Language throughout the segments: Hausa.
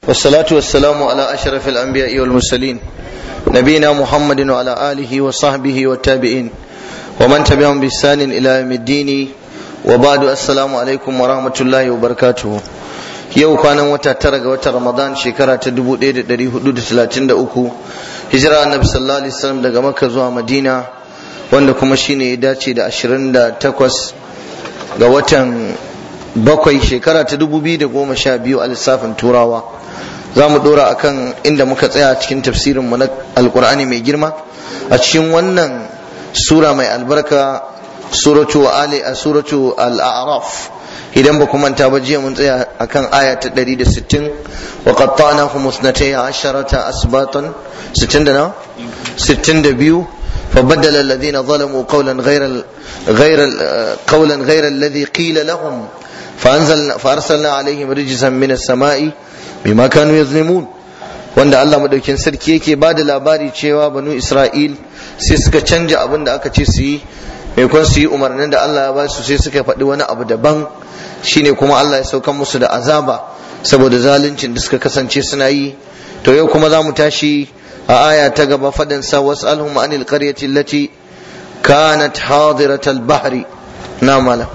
والصلاة والسلام على أشرف الأنبياء والمرسلين نبينا محمد وعلى آله وصحبه والتابعين ومن تبعهم بإحسان إلى يوم الدين وبعد السلام عليكم ورحمة الله وبركاته yau kwanan wata tara ga watan ramadan shekara ta 1433 hijira annabi sallallahu alaihi wasallam daga makka zuwa madina wanda kuma shine ya dace da 28 ga watan bakwai shekara ta 2012 a lissafin turawa za mu dora akan inda muka tsaya cikin tafsirin mu na alkur'ani mai girma a cikin wannan sura mai albarka suratu ali a suratu al-a'raf idan ba ku manta ba jiya mun tsaya akan aya ta 160 wa qattanahum musnatay asharata asbatan 60 da na 62 فبدل الذين ظلموا قولا غير غير قولا غير الذي قيل لهم فأنزلنا فأرسلنا عليهم رجزا من السماء بما كانوا يظلمون wanda Allah madaukin sarki yake ba da labari cewa banu Isra'il sai suka canja abin da aka ce su yi maimakon su yi umarnin da Allah ya ba su sai suka faɗi wani abu daban shine kuma Allah ya saukan musu da azaba saboda zaluncin da suka kasance suna yi to yau kuma za mu tashi a aya ta gaba faɗin sa was'alhum anil qaryati allati kanat hadiratal bahri na malam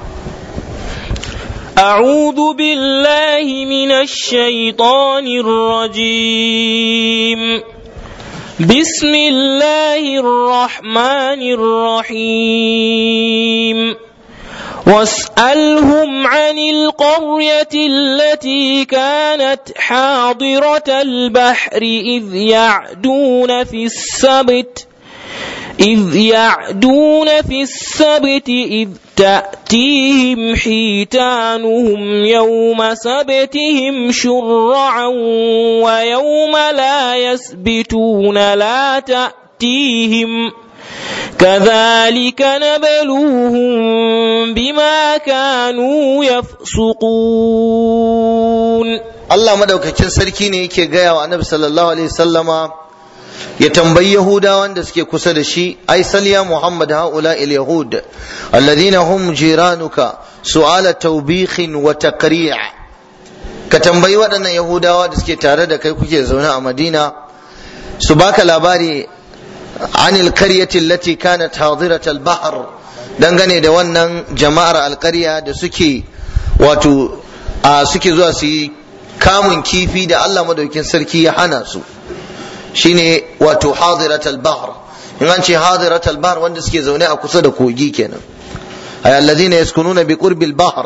أعوذ بالله من الشيطان الرجيم بسم الله الرحمن الرحيم واسألهم عن القرية التي كانت حاضرة البحر إذ يعدون في السبت إذ يعدون في السبت إذ تأتيهم حيتانهم يوم سبتهم شرعا ويوم لا يسبتون لا تأتيهم كذلك نبلوهم بما كانوا يفسقون Allah madaukakin sarki ne yake gaya wa annabi sallallahu alaihi sallama ya tambayi yahudawan da suke kusa da shi ai sal ya muhammad haula il yahud alladhina hum jiranuka su'ala tawbikhin wa taqri' ka tambayi waɗannan yahudawa da suke tare da kai kuke zaune a madina su baka labari anil qaryati allati kanat hadirat al bahr dangane da wannan jama'ar alƙarya da suke wato a suke zuwa su yi kamun kifi da Allah madaukin sarki ya hana su shine wato hadirat al-bahr in an ce hadirat al-bahr wanda suke zaune a kusa da kogi kenan ay alladhina yaskununa bi qurbi al-bahr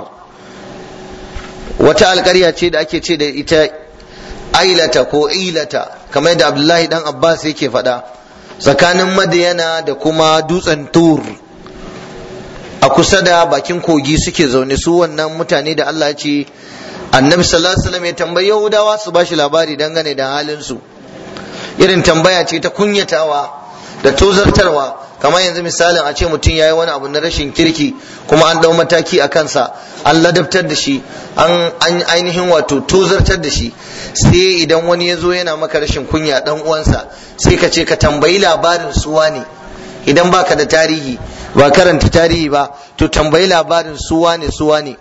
wata alƙarya ce da ake ce da ita ailata ko ilata kamar yadda Abdullahi dan Abbas yake faɗa tsakanin Madiyana da kuma dutsen Tur a kusa da bakin kogi suke zaune su wannan mutane da Allah ya ce annabi sallallahu alaihi wasallam ya tambayi Yahudawa su bashi labari dangane da halin su irin tambaya ce ta kunyatawa da tozartarwa kamar yanzu misalin a ce mutum ya yi wani abu na rashin kirki kuma an dau mataki a kansa an ladabtar da shi an ainihin wato tozartar da shi sai idan wani ya zo yana maka rashin kunya dan uwansa sai ka ce ka tambayi labarin suwa ne idan baka da tarihi ba karanta tarihi ba to tambayi labarin suwa ne suwa ne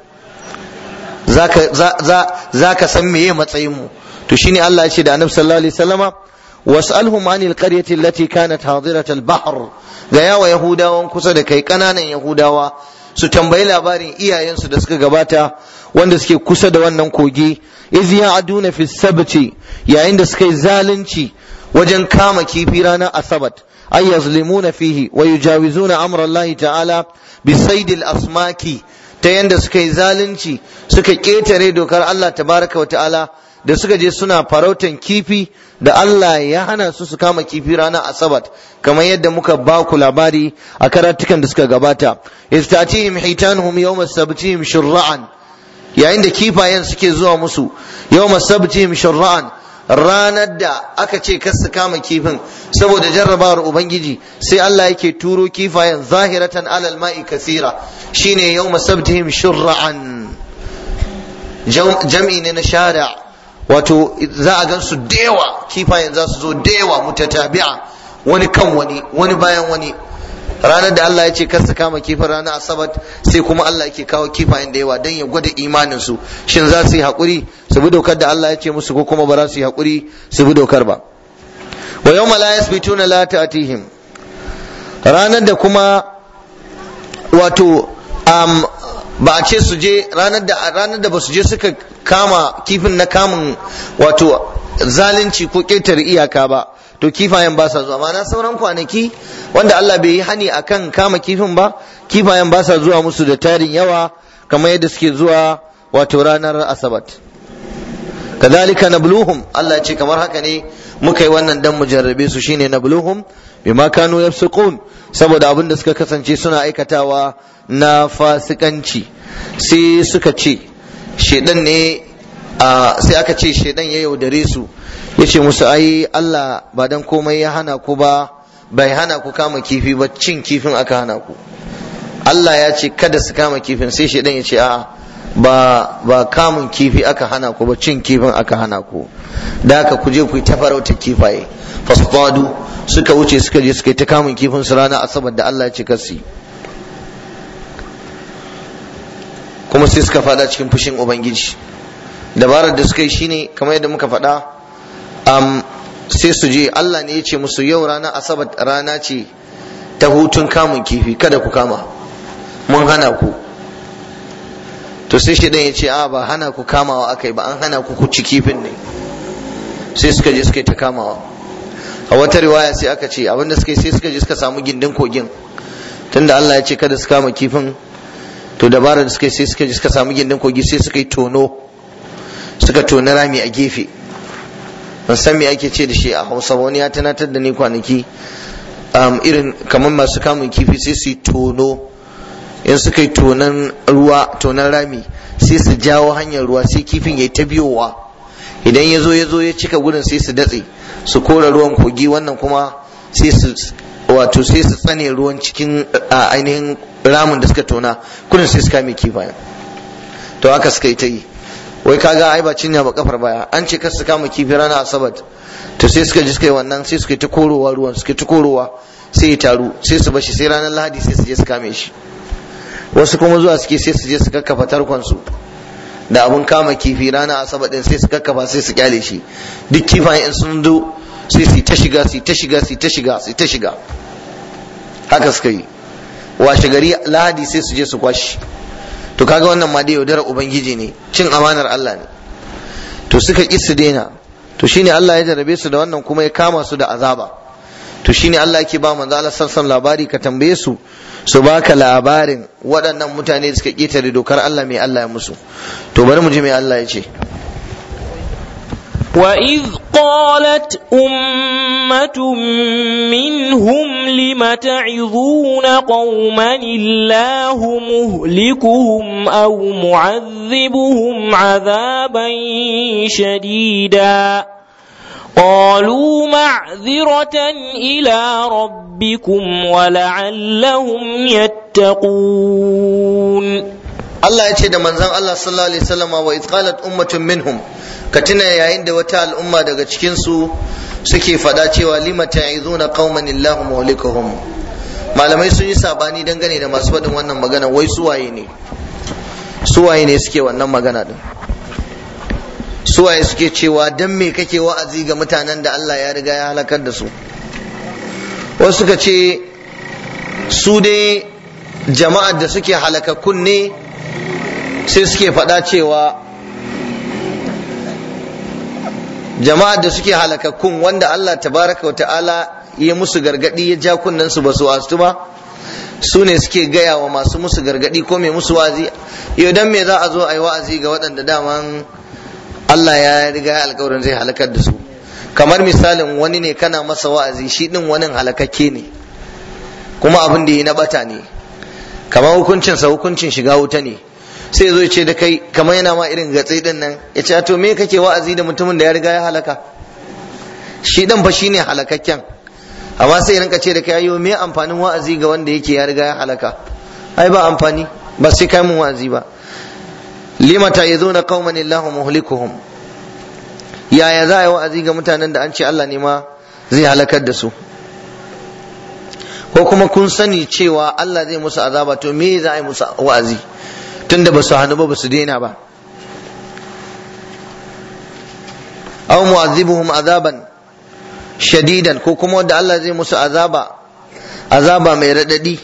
za ka san meye matsayinmu to shine Allah ya ce da annabi sallallahu alaihi wasallama was'alhum anil qaryati allati kanat hadirat al-bahr ga yawa yahudawan kusa da kai kananan yahudawa su tambayi labarin iyayensu da suka gabata wanda suke kusa da wannan kogi iz ya'duna fi sabti yayin da suka yi zalunci wajen kama kifi ranar asabat ay yazlimuna fihi wa yujawizuna amra Allah ta'ala bi saydil asmaki ta yanda suka yi zalunci suka ketare dokar Allah tabaraka wa ta'ala da suka je suna farautan kifi da Allah ya hana su su kama kifi ranar asabat kamar yadda muka ba ku labari a karatukan da suka gabata istatihim hitanuhum yawma sabtihim shur'an yayin da kifayen suke zuwa musu yawma sabtihim shur'an ranar da aka ce kar su kama kifin saboda jarrabawar ubangiji sai Allah yake turo kifayen zahiratan alal ma'i kasira shine yawma sabtihim shur'an jam'i ne na shari'a wato za a gan su dewa kifayen za su zo dewa mutatabi'a wani kan wani wani bayan wani ranar da Allah ya ce kar su kama kifin ranar asabar sai kuma Allah yake kawo kifayen da yawa don ya gwada imanin su shin za su yi haƙuri su bi dokar da Allah ya ce musu ko kuma ba za su yi haƙuri su bi dokar ba wa yawma la yasbituna la ta'tihim ranar da kuma wato um, ba a ce su je ranar da ranar da ba su je suka kama kifin na kamun wato zalunci ko ƙetare iyaka ba to kifayen ba sa zuwa mana sauran kwanaki wanda Allah bai yi hani akan kama kifin ba kifayen ba sa zuwa musu da tarin yawa kamar yadda suke zuwa wato ranar asabat kadhalika nabluhum Allah ce kamar haka ne muka yi wannan dan mu jarrabe su shine nabluhum bima kanu yafsukun saboda abin da suka kasance suna aikatawa na fasikanci sai suka ce shedan ne sai aka ce shedan ya yaudare su ya ce musu ai Allah ba dan komai ya hana ku ba bai hana ku kama kifi ba cin kifin aka hana ku Allah ya ce kada su kama kifin sai shedan ya ce a'a ba ba kamun kifi aka hana ku ba cin kifin aka hana ku da haka ku je ku yi ta farautar kifaye fasfadu suka wuce suka je suka yi ta kamun kifin su rana asabar da Allah ya ce kasi kuma sai suka fada cikin fushin ubangiji dabarar da suka yi shine kamar yadda muka faɗa um, sai su je Allah ne ya ce musu yau rana asabar rana ce ta hutun kamun kifi kada ku kama mun hana ku to sai shi ya ce a ba hana ku kamawa akai ba an hana ku ku ci kifin ne sai suka je suka yi ta kamawa a wata riwaya sai aka ce abinda suka yi sai suka je suka samu gindin kogin tunda Allah ya ce kada su kama kifin to dabarar da suka yi sai suka je suka samu gindin kogi sai suka yi tono suka toni rami a gefe ban san me ake ce da shi a hausa wani ya tunatar da ni kwanaki irin kamar masu kamun kifi sai su yi tono in suka yi tonan ruwa tonan rami sai su jawo hanyar ruwa sai kifin ya yi ta biyowa idan ya zo ya zo ya cika gudun sai su datse su kora ruwan kogi wannan kuma sai su wato sai su tsane ruwan cikin ainihin ramin da suka tona kudin sai su kame kifayen to haka suka yi ta yi wai kaga ai ba cinya ba kafar baya an ce kar su kama kifi rana asabat to sai suka ji suka yi wannan sai suka yi ta korowa ruwan suka yi ta korowa sai ya taru sai su bashi sai ranar lahadi sai su je su kame shi wasu kuma zuwa suke sai su je su kakkafa tarkon su da abun kama kifi rana asabar din sai su kakkafa sai su kyale shi duk kifayen in sun zo sai su ta shiga su ta shiga su ta shiga su ta shiga haka suka yi washe gari lahadi sai su je su kwashi to kaga wannan ma dai yaudarar ubangiji ne cin amanar Allah ne to suka ƙi su daina to shine Allah ya jarabe su da wannan kuma ya kama su da azaba to shine Allah yake ba manzo Allah sallallahu labari ka tambaye su su baka labarin waɗannan mutane da suka ƙetare dokar Allah mai Allah ya musu to bari mu ji mai Allah ya ce وإذ قالت أمة منهم لم تعظون قوما الله مهلكهم أو معذبهم عذابا شديدا قالوا معذرة إلى ربكم ولعلهم يتقون Allah ya ce da manzon Allah sallallahu alaihi wasallam wa idh qalat ummatun minhum ka tuna yayin da wata al'umma daga cikin su suke fada cewa lima ta'izuna qauman illahu muhlikuhum malamai sun yi sabani dangane da masu faɗin wannan magana wai suwaye ne suwaye ne suke wannan magana din suwaye suke cewa dan me kake wa'azi ga mutanen da Allah ya riga ya halakar da su wasu suka ce su dai jama'ar da suke halakakkun ne sai suke faɗa cewa jama'ar da suke halakakkun wanda Allah tabaraka wa ta'ala ya musu gargadi ya ja kunnen su ba su wasu ba su ne suke gaya wa masu musu gargadi ko mai musu wazi yau dan me za a zo a yi wa'azi ga waɗanda daman Allah ya riga alkawarin zai halakar da su kamar misalin wani ne kana masa wa'azi shi din wani halakakke ne kuma abin da yi na bata ne kamar hukuncinsa hukuncin shiga wuta ne sai zo ce da kai kamar yana ma irin gatsai din nan ya ce to me kake wa'azi da mutumin da ya riga ya halaka shi dan fa shine halakakken amma sai rinka ce da kai ayo me amfanin wa'azi ga wanda yake ya riga ya halaka ai ba amfani ba sai kai mun wa'azi ba lima ta'izuna qauman illahu muhlikuhum yaya za a yi wa'azi ga mutanen da an ce Allah ne ma zai halakar da su ko kuma kun sani cewa Allah zai musu azaba to me za a yi musu wa'azi tunda ba su hannu ba ba su daina ba aw mu'azzibuhum azaban shadidan ko kuma wanda Allah zai musu azaba azaba mai radadi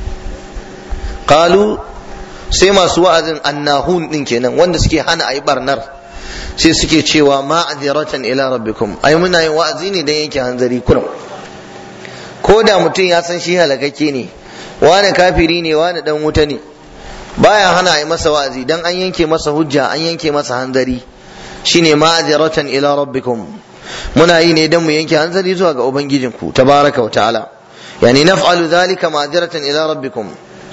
qalu sai masu wa'azin annahun din kenan wanda suke hana ayi barnar sai suke cewa ma'aziratan ila rabbikum ai muna yin wa'azi ne dan yanke hanzari kurum ko da mutum ya san shi halakakke ne wani kafiri ne wani dan wuta ne baya hana ayi masa wa'azi dan an yanke masa hujja an yanke masa hanzari shine ma'aziratan ila rabbikum muna yi ne dan mu yanke hanzari zuwa ga ubangijinku tabaraka wa ta'ala yani naf'alu dhalika ma'aziratan ila rabbikum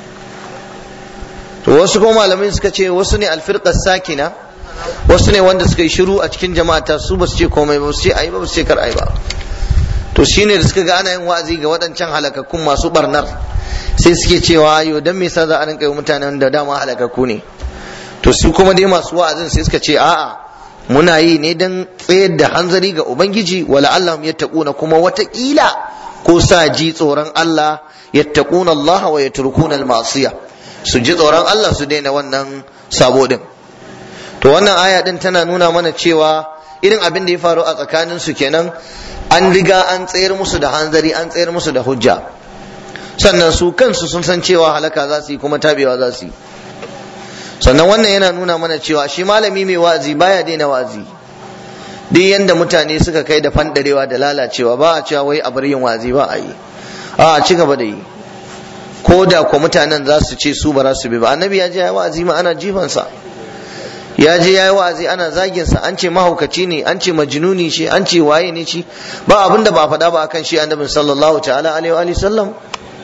to wasu kuma malamai suka ce wasu ne alfirqas sakina wasu ne wanda suka yi shiru a cikin jama'ata su ba su ce komai ba su ce ayi ba ba su ce kar ayi ba to shine da suka ga ana yin wa'azi ga waɗancan halakakkun masu barnar sai suke cewa ayo dan me yasa za a rinka yi mutanen da dama halakakku ne to su kuma dai masu wa'azin sai suka ce a'a muna yi ne dan tsayar da hanzari ga ubangiji wala allahum yattaquna kuma watakila ko sa ji tsoron Allah yattaquna Allah wa yatrukuna al-ma'siyah su ji tsoron Allah su daina wannan sabo din to wannan aya din tana nuna mana cewa irin abin da ya faru a tsakanin su kenan an riga an tsayar musu da hanzari an tsayar musu da hujja sannan su kansu sun san cewa halaka za su yi kuma tabewa za su yi sannan wannan yana nuna mana cewa shi malami mai wa'azi baya daina wa'azi duk yanda mutane suka kai da fandarewa da lalacewa ba a cewa wai a bar yin wa'azi ba a yi a ci gaba da yi ko da ko mutanen za su ce su ba za su bi ba annabi ya je ya wa'azi ma ana jifansa ya je ya yi wa'azi ana zagin sa an ce mahaukaci ne an ce majnuni shi an ce waye ne shi ba abin da ba faɗa ba akan shi annabin sallallahu ta'ala alaihi wa sallam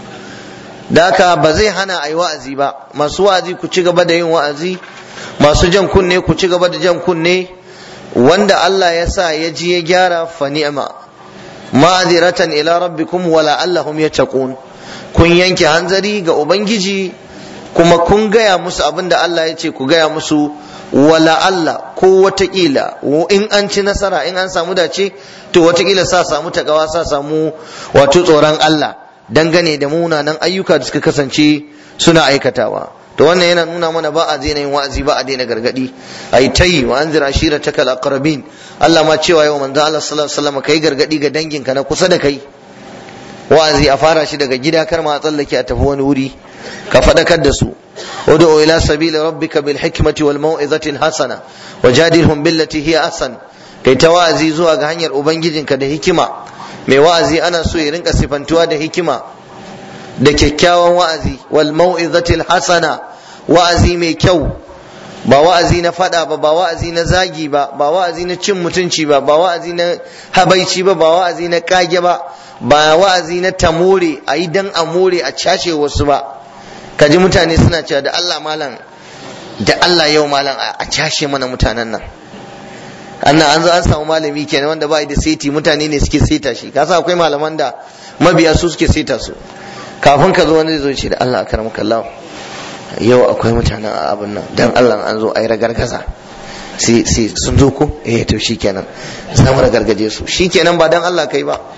da haka ba zai hana a yi wa'azi ba masu wa'azi ku ci gaba da yin wa'azi masu jan kunne ku ci gaba da jan kunne wanda Allah ya sa ya ji ya gyara fa ni'ma ma'aziratan ila rabbikum wala allahum yattaqun kun yanke hanzari ga ubangiji kuma kun gaya musu abin da Allah ya ce ku gaya musu wala Allah ko watakila in an ci nasara in an samu dace to watakila sa samu takawa sa samu wato tsoron Allah dangane da munanan ayyuka da suka kasance suna aikatawa to wannan yana nuna mana ba a daina yin wa'azi ba a daina gargadi ai tayi wa anzir ashirataka al-aqrabin Allah ma cewa yau manzo Allah sallallahu alaihi wasallam kai gargadi ga danginka na kusa da kai wa'azi a fara shi daga gida kar ma a tsallake a tafi wani wuri ka faɗakar da su ud'u ila sabili rabbika bil hikmati wal mau'izati hasana wajadilhum billati hiya ahsan kai ta wa'azi zuwa ga hanyar ubangijinka da hikima mai wa'azi ana so ya rinka sifantuwa da hikima da kyakkyawan wa'azi wal mau'izati hasana wa'azi mai kyau ba wa'azi na fada ba ba wa'azi na zagi ba ba wa'azi na cin mutunci ba ba wa'azi na habaici ba ba wa'azi na kage ba ba wa'azi na tamore a yi dan a more a cashe wasu ba kaji mutane suna cewa da Allah malam da Allah yau malam a cashe mana mutanen nan annan an zo an samu malami kenan wanda ba da seti mutane ne suke seta shi kasa akwai malaman da mabiya su suke seta su kafin ka zo wani zai zo ce da Allah akramaka Allah yau akwai mutanen a abin nan dan Allah an zo a yi ragargaza sai sun zo ko eh to shikenan za mu ragargaje su shikenan ba dan Allah kai ba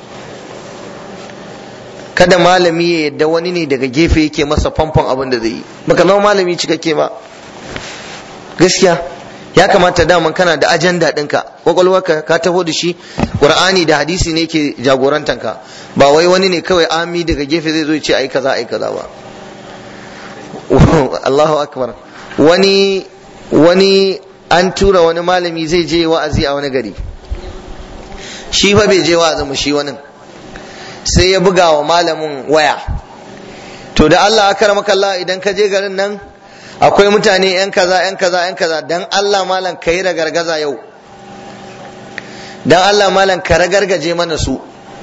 kada malami ya yadda wani ne daga gefe yake masa famfon abin da zai yi baka zama malami cikakke ba gaskiya ya kamata daman kana da ajanda ɗinka kwakwalwarka ka taho da shi qur'ani da hadisi ne ke jagorantanka ba wai wani ne kawai ami daga gefe zai zo ya ce ai kaza ai kaza ba Allahu akbar wani wani an tura wani malami zai je wa'azi a wani gari shi fa bai je wa'azin mu shi wani sai ya buga wa malamin waya to da Allah akramaka Allah idan ka je garin nan akwai mutane yan kaza yan kaza yan kaza dan Allah malam ka yi ragargaza yau dan Allah malam ka ragargaje mana su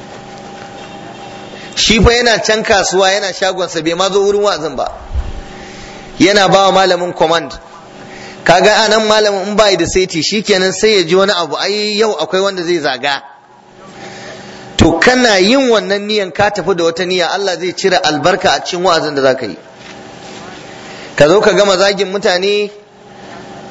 shi fa yana can kasuwa yana shagonsa bai ma zo wurin wa'azin ba yana ba wa malamin command kaga anan malamin in bai da saiti shikenan sai ya ji wani abu ai yau akwai wanda zai zaga to kana yin wannan niyan ka tafi da wata niyya Allah zai cire albarka a cikin wa'azin da zaka yi ka zo ka gama zagin mutane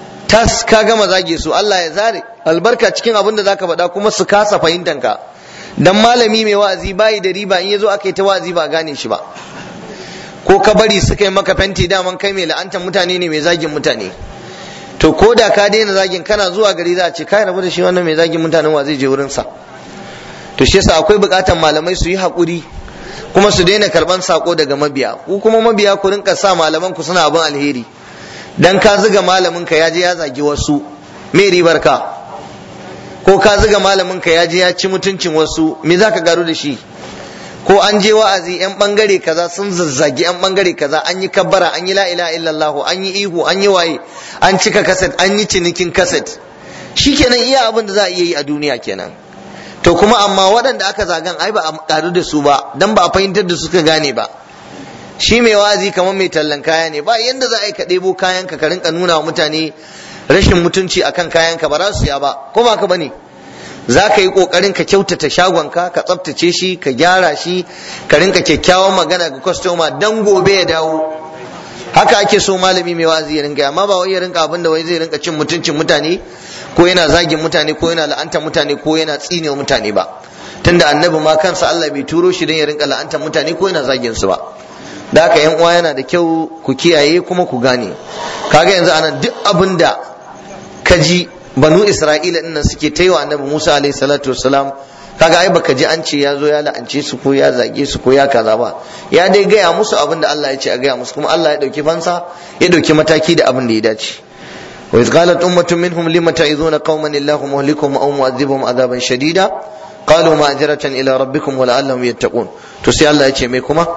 tas ka gama zage su Allah ya zare albarka cikin abin da zaka faɗa kuma su kasa fahimtan ka dan malami mai wa'azi bayi da riba in yazo aka yi ta wa'azi ba gane shi ba ko ka bari suka yi maka fenti daman kai mai la'antar mutane ne mai zagin mutane to ko da ka daina zagin kana zuwa gari za a ce kai rabu da shi wannan mai zagin mutanen wa zai je wurin sa to shi yasa akwai bukatar malamai su yi hakuri kuma su daina karban sako daga mabiya ku kuma mabiya ku rinka sa malaman ku suna abin alheri dan ka zuga malamin ka ya je ya zagi wasu me ribar ka ko ka zuga malamin ka ya je ya ci mutuncin wasu me zaka garu da shi ko an je wa'azi yan bangare kaza sun zazzagi yan bangare kaza an yi kabbara an yi la ilaha illallah an yi ihu an yi waye an cika kaset an yi cinikin kaset shikenan iya abin da za a iya yi a duniya kenan to kuma amma waɗanda aka zagan ai ba a karu da su ba dan ba a fahimtar da suka gane ba shi mai wa'azi kamar mai tallan kaya ne ba yanda za a yi ka ɗebo kayan ka rinka nuna wa mutane rashin mutunci akan kayan ka ba za su ya ba ko ba ka bane za ka yi ƙoƙarin ka kyautata shagonka ka tsaftace shi ka gyara shi ka rinka kyakkyawan magana ga kwastoma dan gobe ya dawo haka ake so malami mai wa'azi ya rinka amma ba wai ya rinka abin da wai zai rinka cin mutuncin mutane ko yana zagin mutane ko yana la'anta mutane ko yana tsine mutane ba tunda annabi ma kansa Allah bai turo shi don ya rinka la'anta mutane ko yana zagin su ba da haka yan uwa yana da kyau ku kiyaye kuma ku gane kaga yanzu anan duk abin da ka ji banu isra'ila din nan suke ta yi wa annabi musa alaihi salatu wassalam kaga ai baka ji an ce ya zo ya la'ance su ko ya zage su ko ya kaza ba ya dai gaya musu abin da Allah ya ce a gaya musu kuma Allah ya dauki fansa ya dauki mataki da abin da ya dace wa iz qalat ummatun minhum lima ta'izuna qauman illahu muhlikuhum aw mu'adhibuhum adaban shadida qalu ma'jiratan ila rabbikum wa la'allahum yattaqun to sai Allah ya ce mai kuma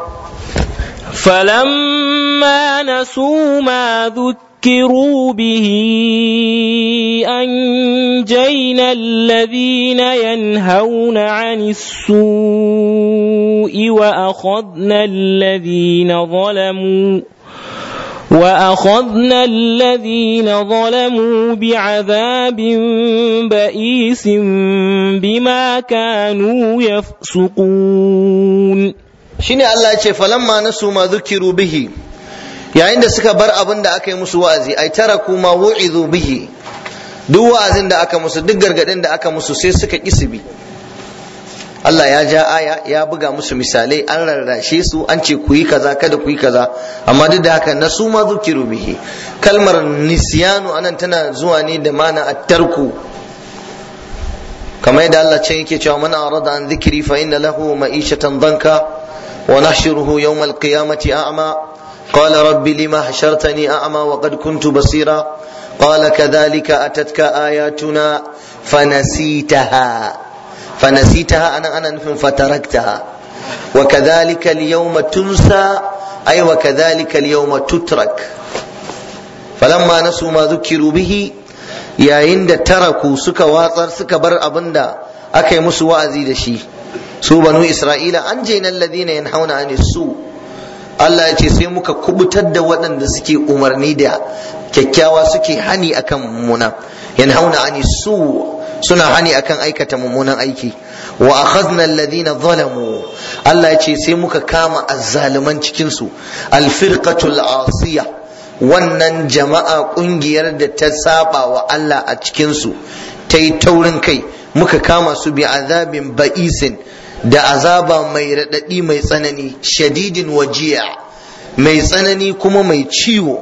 فلما نسوا ما ذكروا به أنجينا الذين ينهون عن السوء وأخذنا الذين ظلموا وأخذنا الذين ظلموا بعذاب بئيس بما كانوا يفسقون shine Allah ya ce falamma nasu ma dhukiru bihi yayin da suka bar abin da aka yi musu wa'azi ai taraku ma wu'izu bihi duk wa'azin da aka musu duk gargadin da aka musu sai suka ƙi bi Allah ya ja aya ya buga musu misalai an rarrashe su an ce ku yi kaza kada ku yi kaza amma duk da haka nasu ma dhukiru bihi kalmar nisyanu anan tana zuwa ne da mana at-tarku kamar yadda Allah can yake cewa man arada an dhikri fa inna lahu ma'ishatan danka ونحشره يوم القيامة أعمى قال رب لما حشرتني أعمى وقد كنت بصيرا قال كذلك أتتك آياتنا فنسيتها فنسيتها أنا أنا نفهم فتركتها وكذلك اليوم تنسى أي وكذلك اليوم تترك فلما نسوا ما ذكروا به يا عند تركوا سك واصر سك بر أبندا أكي مسوا أزيد شيء su banu isra'ila an jaina alladhina yanhauna ani su Allah ya ce sai muka kubutar da waɗanda suke umarni da kyakkyawa suke hani akan mummuna yanhauna ani su suna hani akan aikata mummunan aiki wa akhadna alladhina zalamu Allah ya ce sai muka kama azzaliman cikin su alfirqatul asiya wannan jama'a kungiyar da ta saba wa Allah a cikin su ta yi taurin kai muka kama su bi azabin ba'isin da azaba mai raɗaɗi mai tsanani shadidin wajiya mai tsanani kuma mai ciwo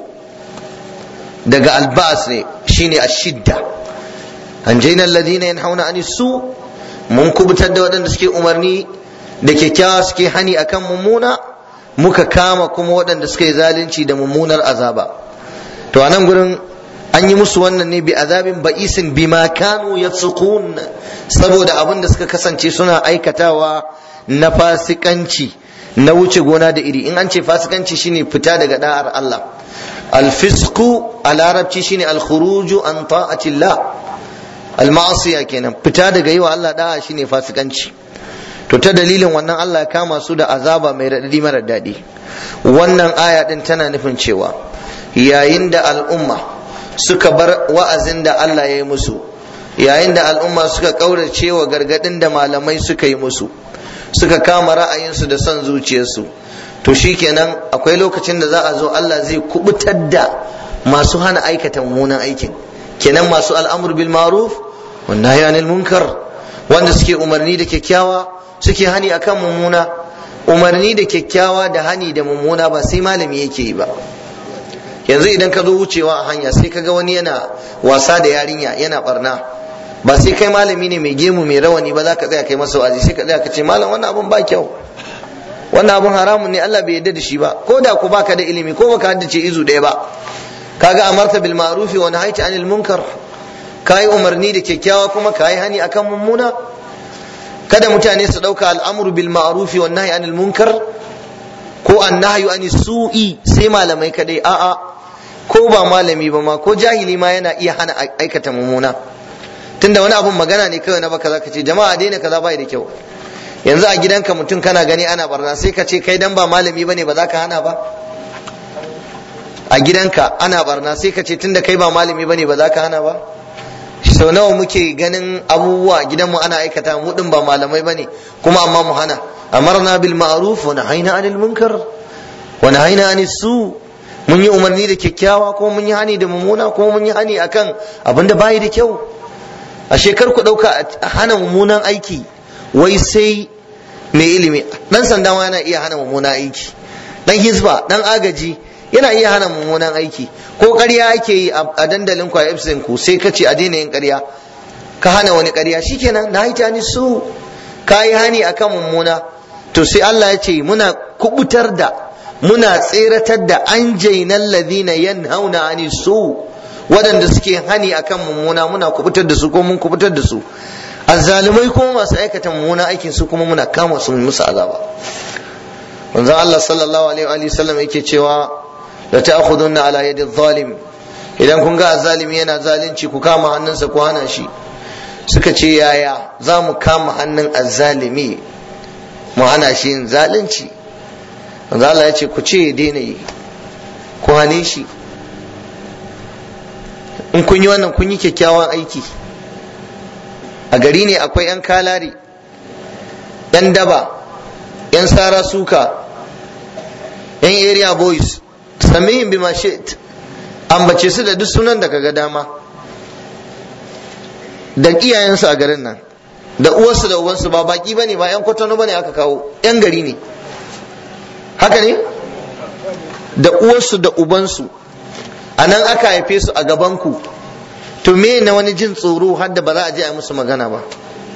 daga albas ne shine ashidda an jaina alladhina yanhauna ani su mun kubutar da waɗanda suke umarni da kyakkyawa suke hani akan mummuna muka kama kuma waɗanda suke zalunci da mummunar azaba to a nan gurin an yi musu wannan ne bi azabin ba'isin bima kanu yafsukun saboda abin da suka kasance suna aikatawa na fasikanci na wuce gona da iri in an ce fasikanci shine fita daga da'ar Allah alfisku a larabci shine alkhuruju an ta'atillah almasiya kenan fita daga yi wa Allah da'a shine fasikanci to ta dalilin wannan Allah ya kama su da azaba mai raɗaɗi mara daɗi wannan aya din tana nufin cewa yayin da al'umma suka bar wa'azin da Allah ya yi musu yayin da al'umma suka ƙaurace wa gargaɗin da malamai suka yi musu suka kama ra'ayinsu da son zuciyarsu to shikenan akwai lokacin da za a zo Allah zai kubutar da masu hana aikata mummunan aikin kenan masu al'amur bil ma'ruf wan nahyi anil munkar wanda suke umarni da kyakkyawa suke hani akan mummuna umarni da kyakkyawa da hani da mummuna ba sai malami yake yi ba yanzu idan ka zo wucewa a hanya sai ka ga wani yana wasa da yarinya yana barna ba sai kai malami ne mai gemu mai rawani ba za ka tsaya kai masa wazi sai ka tsaya ka ce malam wannan abun ba kyau wannan abun haramun ne Allah bai yarda da shi ba ko da ku baka da ilimi ko baka haddace izu ɗaya ba kaga amarta bil ma'rufi wa nahaita anil munkar kayi umarni da kyakkyawa kuma kayi hani akan mummuna kada mutane su ɗauka al'amru bil ma'rufi wa nahyi anil munkar ko an nahyu anis su'i sai malamai kadai a'a ko ba malami ba ma ko jahili ma yana iya hana aikata mummuna tunda wani abun magana ne kawai na baka zaka ce jama'a daina kaza bai da kyau yanzu a gidanka mutum kana gani ana barna sai ka ce kai dan ba malami bane ba za ka hana ba a gidanka ana barna sai ka ce tunda kai ba malami bane ba za ka hana ba sau nawa muke ganin abubuwa gidanmu ana aikata mu din ba malamai bane kuma amma mu hana amarna bil ma'ruf wa nahayna 'anil munkar wa nahayna 'anis su mun yi umarni da kyakkyawa ko mun yi hani da mummuna ko mun yi hani akan abinda bayi da kyau a shekar ku dauka hana mummunan aiki wai sai mai ilimi dan sanda ma yana iya hana mummunan aiki dan hisba dan agaji yana iya hana mummunan aiki ko ƙarya ake yi a dandalin kwa epsilon ku sai ka ce a daina yin ƙarya ka hana wani ƙarya shikenan na haita ni su ka yi hani akan mummuna to sai Allah ya ce muna kubutar da muna tseratar da an jainan ladina yanhauna ani su waɗanda suke hani akan mummuna muna kubutar da su ko mun kubutar da su azzalumai kuma masu aikata mummuna aikin su kuma muna kama su musu azaba manzon Allah sallallahu alaihi wa sallam yake cewa la ta'khudunna ala yadi zalim idan kun ga azzalimi yana zalunci ku kama hannunsa ku hana shi suka ce yaya za mu kama hannun azzalimi mu hana shi yin zalunci manzo Allah ya ce ku ce ya daina yi ku hane shi in kun yi wannan kun yi kyakkyawan aiki a gari ne akwai 'yan kalari 'yan daba 'yan sara suka 'yan area boys samihin bima shit ambace su da duk sunan da kaga dama da iyayensu a garin nan da uwarsu da uwansu ba baki bane ba 'yan kwatano bane aka kawo 'yan gari ne haka ne da uwarsu da ubansu a nan aka haife su a gabanku to me na wani jin tsoro har da ba za a je a musu magana ba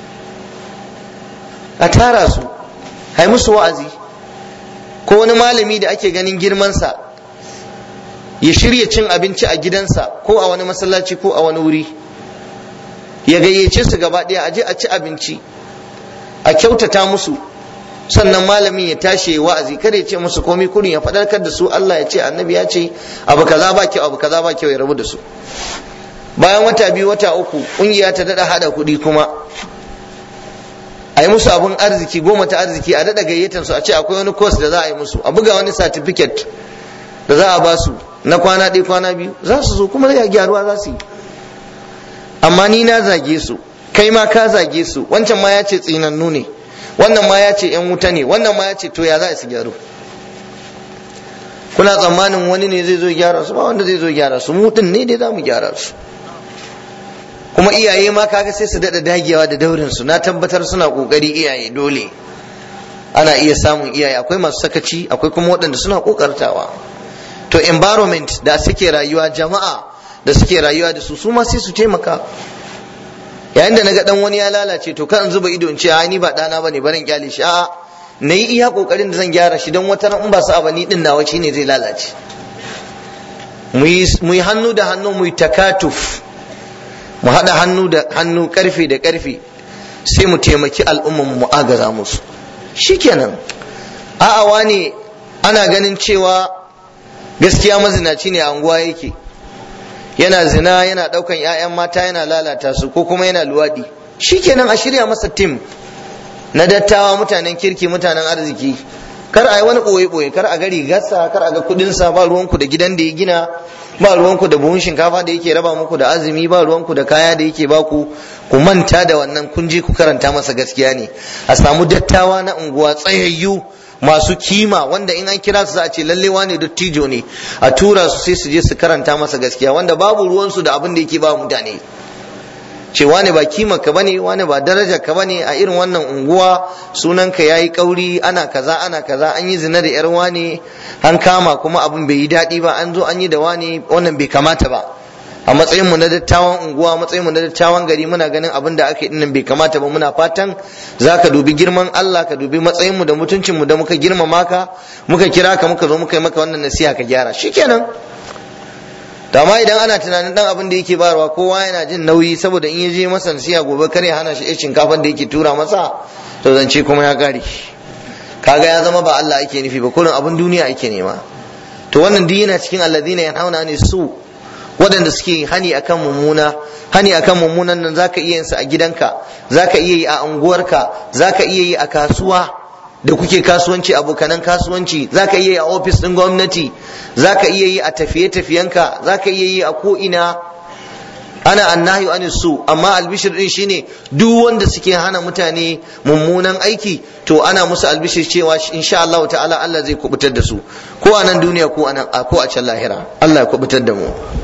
a tara su hai musu wa'azi ko wani malami da ake ganin girmansa ya shirya cin abinci a gidansa ko a wani masallaci ko a wani wuri ya gayyace su gaba ɗaya a je a ci abinci a kyautata musu sannan malamin ya tashi ya wa'azi kada ya ce musu komai kurin ya faɗarkar da su Allah ya ce annabi ya ce abu kaza ba kyau abu kaza ba kyau ya rabu da su bayan wata biyu wata uku ƙungiya ta daɗa haɗa kuɗi kuma a yi musu abun arziki goma ta arziki a daɗa gayyatar su a ce akwai wani course da za a yi musu a buga wani certificate da za a ba su na kwana ɗaya kwana biyu za su zo kuma ya gyaruwa za su yi amma ni na zage su kai ma ka zage su wancan ma ya ce tsinannu ne wannan ma ya ce yan wuta ne wannan ma ya ce to ya za su gyaru kuna tsammanin wani ne zai zo gyara su ba wanda zai zo gyara su mu din ne dai za mu gyara su kuma iyaye ma kaga sai su daɗa dagewa da daurin su na tabbatar suna kokari iyaye dole ana iya samun iyaye akwai masu sakaci akwai kuma waɗanda suna kokartawa to environment da suke rayuwa jama'a da suke rayuwa da su su ma sai su taimaka yayin da naga dan wani ya lalace to kan zuba ido in ce ai ni ba dana bane barin kyale shi a'a na yi iya kokarin da zan gyara shi don wata in ba su abu ni din nawa shine zai lalace mu yi hannu da hannu mu yi takatuf mu haɗa hannu da hannu karfe da karfe sai mu taimaki al'umman mu agaza musu shikenan a'a wani ana ganin cewa gaskiya mazinaci ne a anguwa yake yana zina yana daukan 'ya'yan mata yana lalata su ko kuma yana luwadi shikenan a shirya masa tim na dattawa mutanen kirki mutanen arziki kar a yi wani ɓoye ɓoye kar a gari gasa kar a ga kuɗinsa ba ruwanku da gidan da ya gina ba ruwanku da buhun shinkafa da yake raba muku da azumi ba ruwanku da kaya da yake baku ku manta da wannan kun je ku karanta masa gaskiya ne a samu dattawa na unguwa tsayayyu masu kima wanda in an kira su za a ce lalle wane dattijo ne a tura su sai su je su karanta masa gaskiya wanda babu ruwansu da abin da yake ba mutane ce wani ba kima ka bane wani ba daraja ka bane a irin wannan unguwa sunan ka yayi kauri ana kaza ana kaza an yi zina da yar wani an kama kuma abin bai yi daɗi ba an zo an yi da wani wannan bai kamata ba a matsayin mu na dattawan unguwa matsayin mu na dattawan gari muna ganin abin da aka yi dinnan bai kamata ba muna fatan zaka dubi girman Allah ka dubi matsayin mu da mutuncin mu da muka girmama ka muka kira ka muka zo muka yi maka wannan nasiha ka gyara shikenan da ma idan ana tunanin dan abin da yake bayarwa kowa yana jin nauyi saboda in ya je masa nasiha gobe kar ya hana shi ya shinkafan da yake tura masa to zance kuma ya kare kaga ya zama ba Allah ake nufi ba kullum abin duniya ake nema to wannan duk yana cikin alladhina yanhauna ne su waɗanda suke hani akan mummuna hani akan mummunan nan zaka iya yin sa a gidanka zaka iya yi a unguwarka zaka iya yi a kasuwa da kuke kasuwanci abokanan kasuwanci zaka iya yi a ofis ɗin gwamnati zaka iya yi a tafiye-tafiyenka zaka iya yi a ko'ina ana annahi an su amma albishir din shine duk wanda suke hana mutane mummunan aiki to ana musu albishir cewa insha Allah ta'ala Allah zai kubutar da su ko a nan duniya ko a ko a can lahira Allah ya kubutar da mu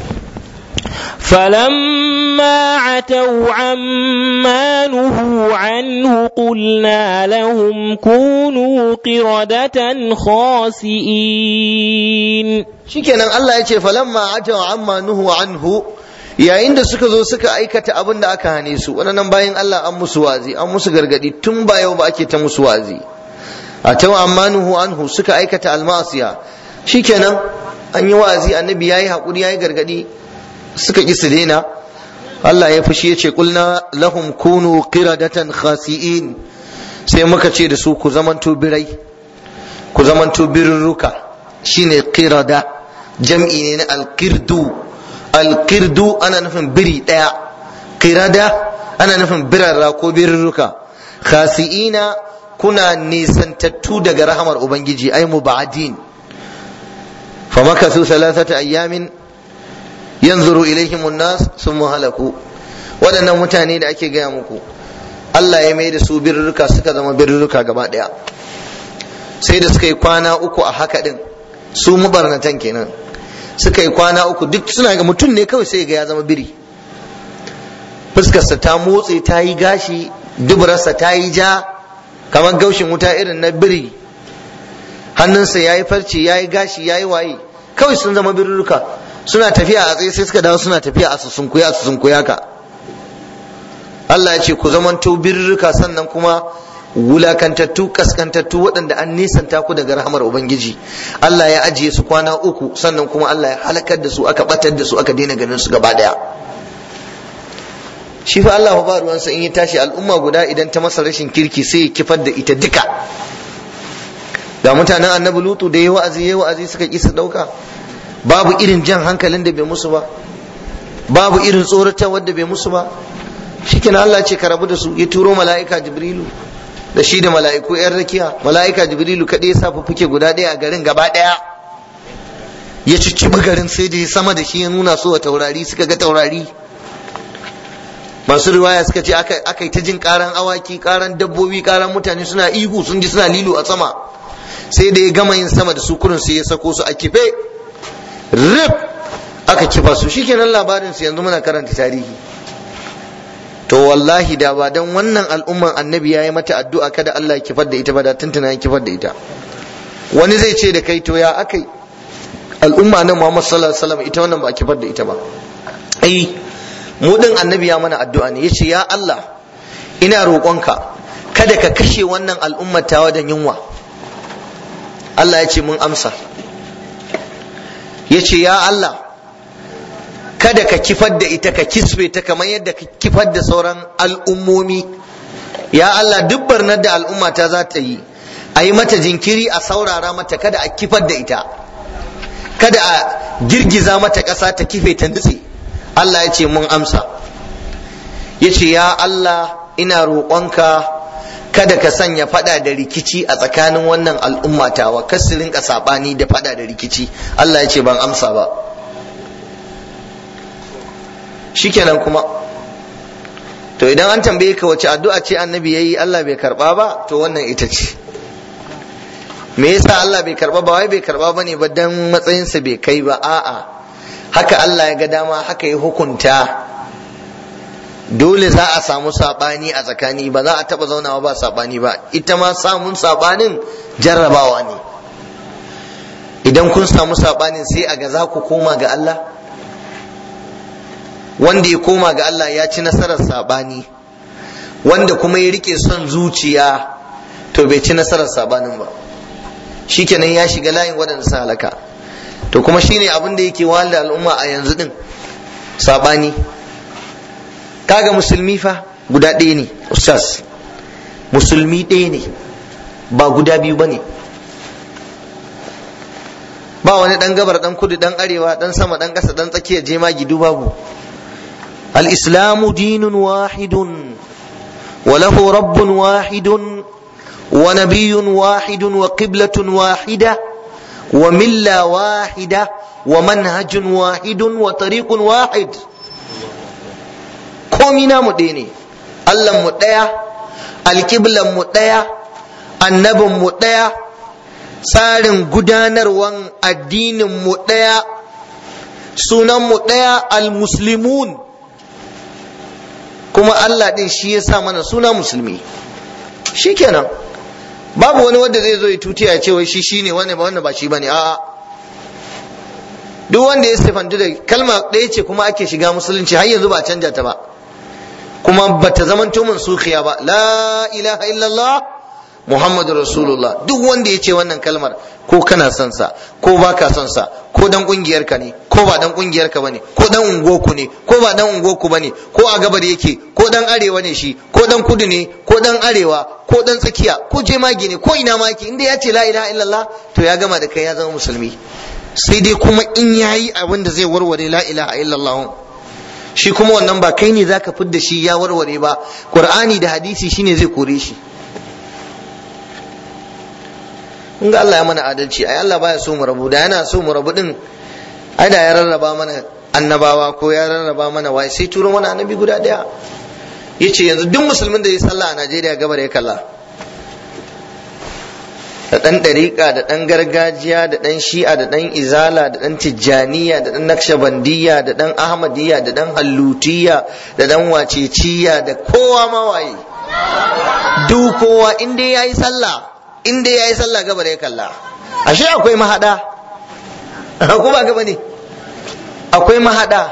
فلما عتوا عما نهوا عنه قلنا لهم كونوا قردة خاسئين shikenan Allah ya ce falamma ataw amma nuhu anhu yayin da suka zo suka aikata abin da aka hane su wannan bayan Allah an musu wazi an musu gargadi tun ba yau ba ake ta musu wazi ataw amma nuhu anhu suka aikata almasiya shikenan an yi wazi annabi yayi hakuri yayi gargadi suka ƙi su daina Allah ya fushi ya ce kulna lahum kunu qiradatan khasi'in sai muka ce da su ku zamanto birai ku zamanto birruka shine qirada jam'i ne na alqirdu alqirdu ana nufin biri daya qirada ana nufin birarra ko birruka khasi'ina kuna nisantattu daga rahamar ubangiji ai mubadin famakathu thalathata ayyamin yanzuru ilaihim nas sun halaku waɗannan mutane da ake gaya muku Allah ya mai da su birruka suka zama birruka gaba ɗaya sai da suka yi kwana uku a haka ɗin su mubarnatan kenan suka yi kwana uku duk suna ga mutum ne kawai sai ga ya zama biri fuskarsa ta motse ta yi gashi duburarsa ta yi ja kamar gaushin wuta irin na biri hannunsa ya yi farce ya yi gashi ya yi waye kawai sun zama birruka suna tafiya a tsaye sai suka dawo suna tafiya a susunkuya a susunkuya ka Allah ya ce ku zamanto birrika sannan kuma wulakantattu kaskantattu waɗanda an nisanta ku daga rahamar ubangiji Allah ya ajiye su kwana uku sannan kuma Allah ya halakar da su aka batar da su aka daina ganin su gaba daya shi fa Allah ba ruwansa in ya tashi al'umma guda idan ta masa rashin kirki sai ya kifar da ita duka ga mutanen annabi lutu da ya wa'azi ya wa'azi suka ki su dauka babu irin jan hankalin da bai musu ba babu irin tsoratar wadda bai musu ba shikenan Allah ce ka rabu da su ya turo mala'ika jibrilu da shi da mala'iku yan rakiya mala'ika jibrilu kaɗai ya sa fuke guda ɗaya a garin gaba ɗaya ya cicciɓi garin sai da ya sama da shi ya nuna su wa taurari suka ga taurari masu riwaya suka ce aka yi ta jin karan awaki karan dabbobi karan mutane suna ihu sun ji suna lilo a sama sai da ya gama yin sama da su kurin sai ya sako su a kife rip aka kifa su shikenan labarin su yanzu muna karanta tarihi to wallahi da ba dan wannan al'umman annabi ya yi mata addu'a kada Allah ya kifar da ita ba da tuntuna ya kifar da ita wani zai ce da kai to ya akai al'umma nan Muhammad sallallahu alaihi wasallam ita wannan ba a kifar da ita ba ai mu din annabi ya mana addu'a ne yace ya Allah ina roƙonka kada ka kashe wannan al'ummar tawa da yunwa Allah ya ce mun amsa ya ce ya Allah kada ka kifar da ita ka kisbe ta kamar yadda ka kifar da sauran al'ummomi ya Allah duk barnar da al'umma ta za ta yi a yi mata jinkiri a saurara mata kada a kifar da ita kada a girgiza mata ƙasa ta kife ta nutse Allah ya ce mun amsa ya ce ya Allah ina roƙonka kada ka sanya fada da rikici a tsakanin wannan al'umma tawa kar su rinka sabani da fada da rikici Allah ya ce ban amsa ba shikenan kuma to idan an tambaye ka wace addu'a ce annabi yayi Allah bai karba ba to wannan ita ce me yasa Allah bai karba ba wai bai karba bane ba dan matsayinsa bai kai ba a'a haka Allah ya ga dama haka ya hukunta dole za a samu sabani a tsakani ba za a taba zaunawa ba sabani ba ita ma samun sabanin jarrabawa ne idan kun samu sabanin sai a ga za ku koma ga Allah wanda ya koma ga Allah ya ci nasarar sabani wanda kuma ya rike son zuciya to bai ci nasarar sabanin ba shikenan ya shiga layin waɗanda su halaka to kuma shine abin da yake wahala al'umma a yanzu din sabani kaga musulmi fa guda ɗaya ne ustaz musulmi ɗaya ne ba guda biyu ba ne ba wani ɗan gabar ɗan kudu ɗan arewa ɗan sama ɗan ƙasa ɗan tsakiya jema gidu babu al-islamu dinun wahidun wa lahu rabbun wahidun wa nabiyyun wahidun wa qiblatun wahida wa milla wahida wa manhajun wahidun wa tariqun wahid komi namu ɗaya ne Allah mu ɗaya alƙiblan mu ɗaya annabin mu ɗaya tsarin gudanarwan addinin mu ɗaya sunan mu ɗaya almuslimun kuma Allah ɗin shi ya sa mana suna musulmi shikenan babu wani wanda zai zo ya tutiya ya ce wai shi shine wanda ba wanda ba shi bane a'a duk wanda ya sifantu da kalma ɗaya ce kuma ake shiga musulunci har yanzu ba canja ta ba kuma ba ta zamanto mansukhiya ba la ilaha illallah muhammadu rasulullah duk wanda ya ce wannan kalmar ko kana son sa ko ba ka son sa ko dan kungiyar ka ne ko ba dan kungiyar ka bane ko dan ungoku ne ko ba dan ungoku bane ko a gabar yake ko dan arewa ne shi ko dan kudu ne ko dan arewa ko dan tsakiya ko jemage ne ko ina ma yake inda ya ce la ilaha illallah to ya gama da kai ya zama musulmi sai dai kuma in yayi abin da zai warware la ilaha illallah shi kuma wannan ba kai ne zaka fidda shi ya warware ba qur'ani da hadisi shine zai kore shi in ga Allah ya mana adalci ai Allah baya so mu rabu da yana so mu rabu din ai da ya rarraba mana annabawa ko ya rarraba mana wai sai turo mana annabi guda daya yace yanzu duk musulmin da ya sallah a Najeriya gabar ya kalla da ɗan ɗariƙa da ɗan gargajiya da ɗan shi'a da ɗan izala da ɗan tijjaniya da ɗan nakshabandiyya da ɗan ahmadiyya da ɗan hallutiya da ɗan waceciya da kowa mawaye duk kowa in dai yayi sallah in dai yayi sallah gaba da ya kalla ashe akwai mahada ko ba gaba ne akwai mahada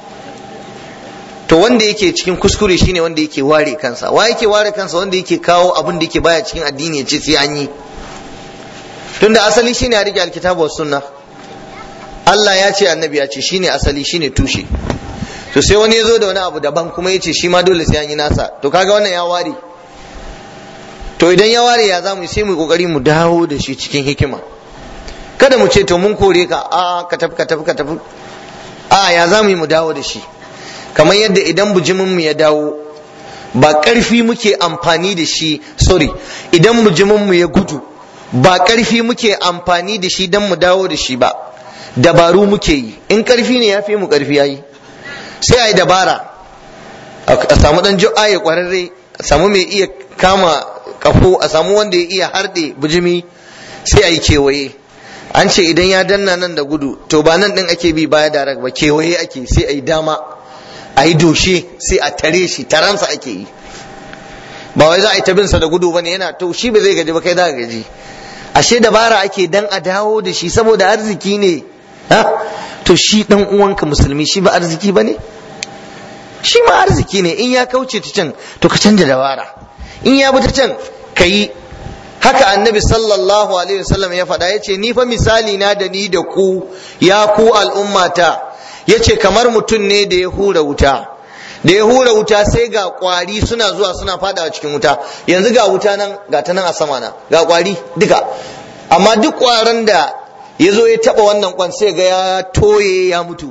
to wanda yake cikin kuskure shine wanda yake ware kansa wa yake ware kansa wanda yake kawo abin da yake baya cikin addini ya ce sai an yi tunda asali shine a rike alkitabu was sunna Allah ya ce annabi ya ce shine asali shine tushe to sai wani ya zo da wani abu daban kuma ya ce shi ma dole sai an yi nasa to kaga wannan ya ware to idan ya ware ya zamu sai mu kokari mu dawo da shi cikin hikima kada mu ce to mun kore ka a ka tafi ka tafi ka tafi a ya zamu yi mu dawo da shi kamar yadda idan bujimin mu ya dawo ba ƙarfi muke amfani da shi sorry idan bujimin mu ya gudu ba ƙarfi muke amfani da shi don mu dawo da shi ba dabaru muke yi in ƙarfi ne ya fi mu ƙarfi yayi sai a yi dabara a samu ɗan jo'a ya ƙwararre a samu mai iya kama kafo a samu wanda ya iya harɗe bijimi sai a yi kewaye an ce idan ya danna nan da gudu to ba nan ɗin ake bi baya da ba kewaye ake sai a yi dama a yi doshe sai a tare shi taransa ake yi ba wai za a yi ta binsa da gudu bane yana to shi ba zai gaji ba kai za ka gaji ashe dabara ake dan a dawo da shi saboda arziki ne ha to shi dan uwanka musulmi shi ba arziki bane shi ma arziki ne in ya kauce ta can to ka canja dabara in ya bi ta can ka yi haka annabi sallallahu alaihi wasallam ya faɗa ya ce ni fa misali na da ni da ku ya ku al'ummata ya ce kamar mutum ne da ya hura wuta da ya hura wuta sai ga kwari suna zuwa suna fada cikin wuta yanzu ga wuta nan ga ta nan a sama na ga kwari duka amma duk kwaran da ya zo ya taba wannan kwan sai ga ya toye ya mutu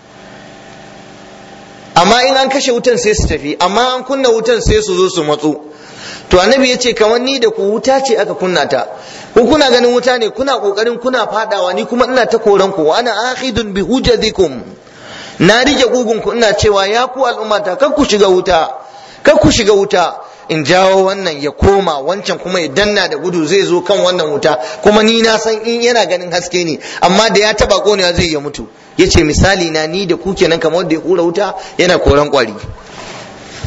amma in an kashe wutan sai su tafi amma an kunna wutan sai su zo su matsu to annabi ya ce kamar ni da ku wuta ce aka kunna ta ku kuna ganin wuta ne kuna kokarin kuna fadawa ni kuma ina ta koran ku wa ana akhidun bi hujadikum na rike ku ina cewa ya ku al'ummata kar ku shiga wuta kar ku shiga wuta in jawo wannan ya koma wancan kuma ya danna da gudu zai zo kan wannan wuta kuma ni na san in yana ganin haske ne amma da ya taba konewa zai ya mutu yace misali na ni da ku kenan kamar wanda ya hura wuta yana koran kwari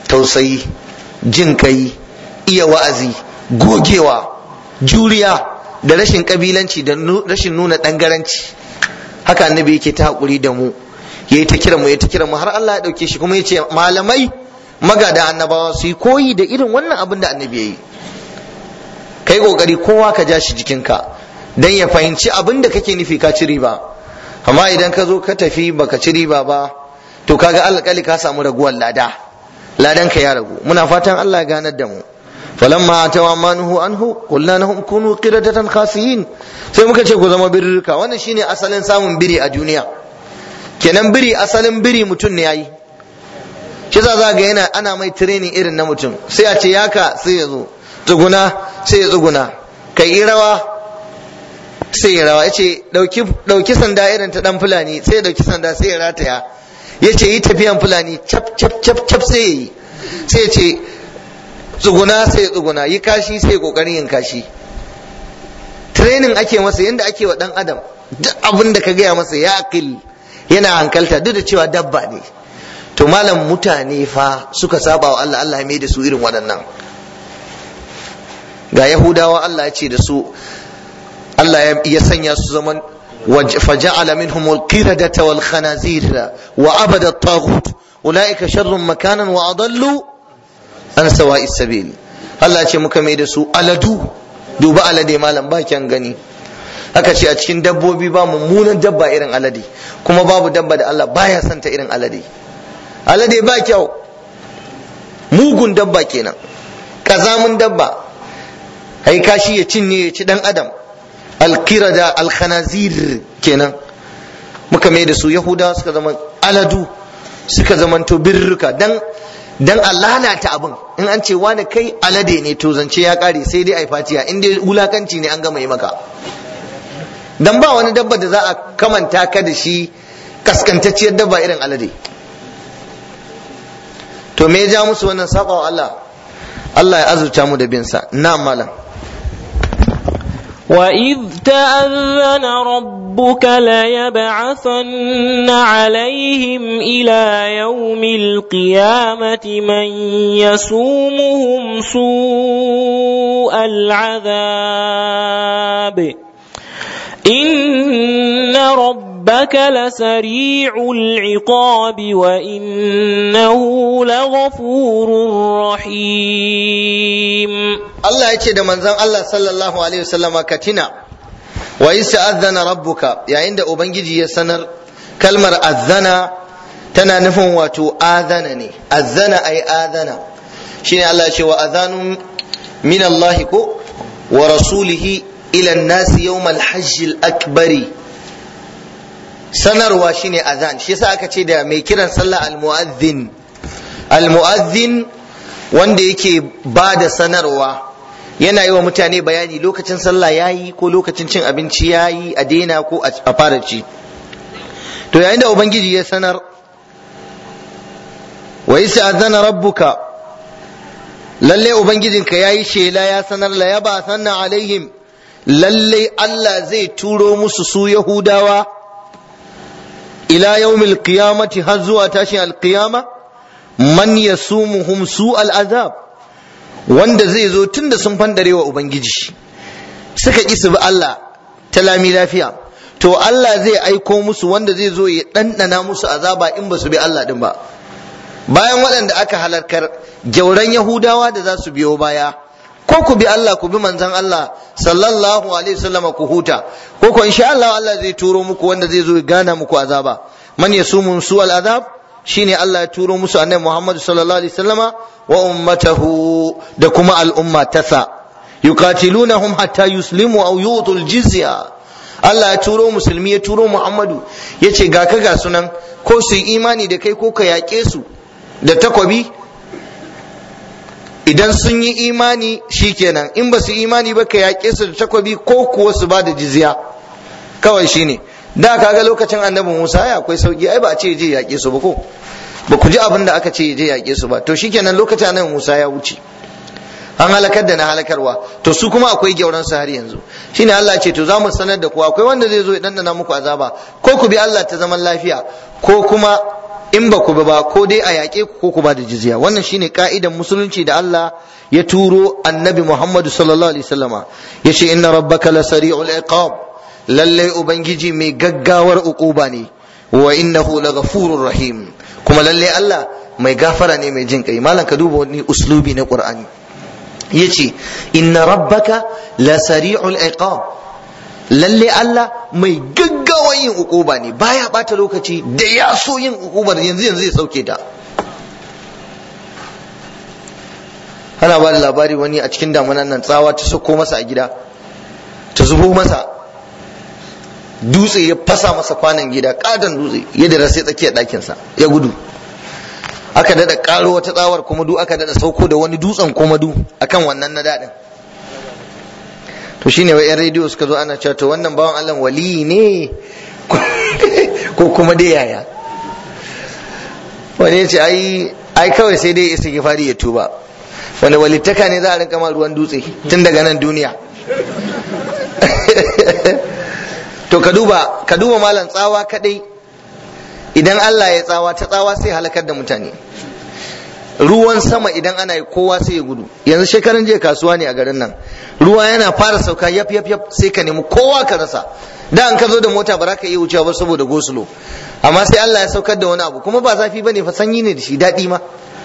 tausayi jin kai iya wa'azi gogewa juriya da rashin kabilanci da rashin nuna ɗangaranci haka annabi yake ta haƙuri da mu yayi ta kira mu yayi ta kira mu har Allah ya ɗauke shi kuma ya ce malamai magada annabawa su yi koyi da irin wannan abin da annabi ya yi kai kokari kowa ka ja shi jikinka dan ya fahimci abin da kake nufi ka ci riba amma idan ka zo ka tafi baka ci riba ba to kaga alƙali ka samu raguwar lada ladan ka ya ragu muna fatan Allah ya ganar da mu falamma atawa manuhu anhu qulna lahum kunu qiradatan khasiyin sai muka ce ku zama birrika wannan shine asalin samun biri a duniya kenan biri asalin biri mutum ne yayi shi za ga yana ana mai training irin na mutum sai a ce yaka sai ya zo tsuguna sai ya tsuguna kai yi rawa sai ya rawa ya ce ɗauki sanda irin ta ɗan fulani sai ya ɗauki sanda sai ya rataya ya ce yi tafiyan fulani cap cap cap cap sai ya yi sai ya ce tsuguna sai ya tsuguna yi kashi sai ya ƙoƙarin yin kashi training ake masa yadda ake wa ɗan adam duk abin da ka gaya masa ya akil yana hankalta duk da cewa dabba ne to malam mutane fa suka saba wa Allah Allah ya mai da su irin waɗannan ga yahudawa Allah ya ce da su Allah ya sanya su zaman فجعل منهم القردة والخنازير وعبد الطاغوت أولئك شر مكانا وأضلوا عن سواء السبيل Allah ce muka mai da su aladu duba alade malam ba kyan gani aka ce a cikin dabbobi ba mummunan dabba irin alade kuma babu dabba da Allah baya santa irin alade alade ba kyau mugun dabba kenan kazamin dabba ai kashi ya cinye ya ci dan adam alkirada alkhanazir kenan muka mai da su yahudawa suka zama aladu suka zamanto birruka dan dan a lalata abin in an ce wani kai alade ne to zance ya kare sai dai ai fatiya in dai wulakanci ne an gama yi maka dan ba wani dabba da za a kamanta ka da shi kaskantacciyar dabba irin alade to me ya ja musu wannan saba wa Allah Allah ya azurta mu da bin sa na malam وإذ تأذن ربك ليبعثن عليهم إلى يوم القيامة من يسومهم سوء العذاب إن ربك لسريع العقاب وإنه لغفور رحيم Allah ya ce da manzon Allah sallallahu alaihi wasallama ka tina wa isa azana rabbuka yayin da ubangiji ya sanar kalmar azana tana nufin wato azana ne azana ai azana shine Allah ya ce wa azanun min Allah ko wa rasulihi ila an-nas yawm al-hajj al-akbari sanarwa shine azan shi yasa aka ce da mai kiran sallah al-mu'adhdhin al-mu'adhdhin wanda yake ba da sanarwa yana yi wa mutane bayani lokacin sallah ya yi ko lokacin cin abinci ya yi a daina ko a fara ci to yayin da ubangiji ya sanar wa isa azana rabbuka lalle ubangijinka ya yi shela ya sanar la yaba sanna alaihim lalle Allah zai turo musu su yahudawa ila yawmil qiyamati har zuwa tashin alqiyama man yasumuhum su al'azab wanda zai zo tun da sun fandare wa Ubangiji suka ƙi su bi Allah ta lami lafiya to Allah zai aiko musu wanda zai zo ya ɗanɗana musu azaba in ba su bi Allah ɗin ba bayan waɗanda aka halarkar gyauran Yahudawa da za su biyo baya ko ku bi Allah ku bi manzon Allah sallallahu alaihi wasallam ku huta ko ko insha Allah Allah zai turo muku wanda zai zo ya gana muku azaba man yasumun su al azab shine Allah ya turo musu annabi Muhammad sallallahu alaihi wasallama wa ummatahu da kuma al'umma tasa yuqatilunahum hatta yuslimu aw yu'tul jizya Allah ya turo musulmi ya turo Muhammadu yace ga ka ga sunan ko su yi imani da kai ko ka yaƙe su da takwabi idan sun yi imani shikenan in ba su imani ba ka yaƙe su da takwabi ko kuwa su ba da jizya kawai shine da kaga lokacin annabi Musa ya akwai sauki ai ba a ce je yaƙe su ba ko ba ku ji abin da aka ce je yaƙe su ba to shikenan lokacin annabi Musa ya wuce an halakar da na halakarwa to su kuma akwai gyauran su har yanzu shine Allah ce to za mu sanar da ku akwai wanda zai zo ya dandana muku azaba ko ku bi Allah ta zaman lafiya ko kuma in ba ku ba ko dai a yaƙe ku ko ku ba da jizya wannan shine ka'idan musulunci da Allah ya turo annabi Muhammadu sallallahu alaihi wasallama yace inna rabbaka lasari'ul iqab lalle ubangiji mai gaggawar uquba ne wa innahu laghafurur rahim kuma lalle Allah mai gafara ne mai jin kai malam ka duba wani uslubi na qur'ani yace inna rabbaka lasari'ul iqab lalle Allah mai gaggawa yin ukuba ne baya bata lokaci da ya so yin ukubar yanzu yanzu ya sauke ta ana ba da labari wani a cikin damunan nan tsawa ta sako masa a gida ta zubo masa dutse ya fasa masa kwanan gida kadan dutse ya da sai tsakiyar ɗakinsa ya gudu aka dada karo wata tsawar kuma du aka dada sauko da wani dutsen kuma du akan wannan na daɗin to shine wai yan rediyo suka zo ana cewa to wannan bawan Allah wali ne ko kuma dai yaya wani ya ce ai ai kawai sai dai istighfari ya tuba wanda walittaka ne za a rinka ma ruwan dutse tun daga nan duniya to ka duba ka duba malam tsawa kadai idan Allah ya tsawa ta tsawa sai halakar da mutane ruwan sama idan ana yi kowa sai ya gudu yanzu shekaran jiya kasuwa ne a garin nan ruwa yana fara sauka yaf yaf yaf sai ka nemi kowa ka rasa da an ka zo da mota ba za ka iya wucewa ba saboda gosulo amma sai Allah ya saukar da wani abu kuma ba zafi bane fa sanyi ne da shi daɗi ma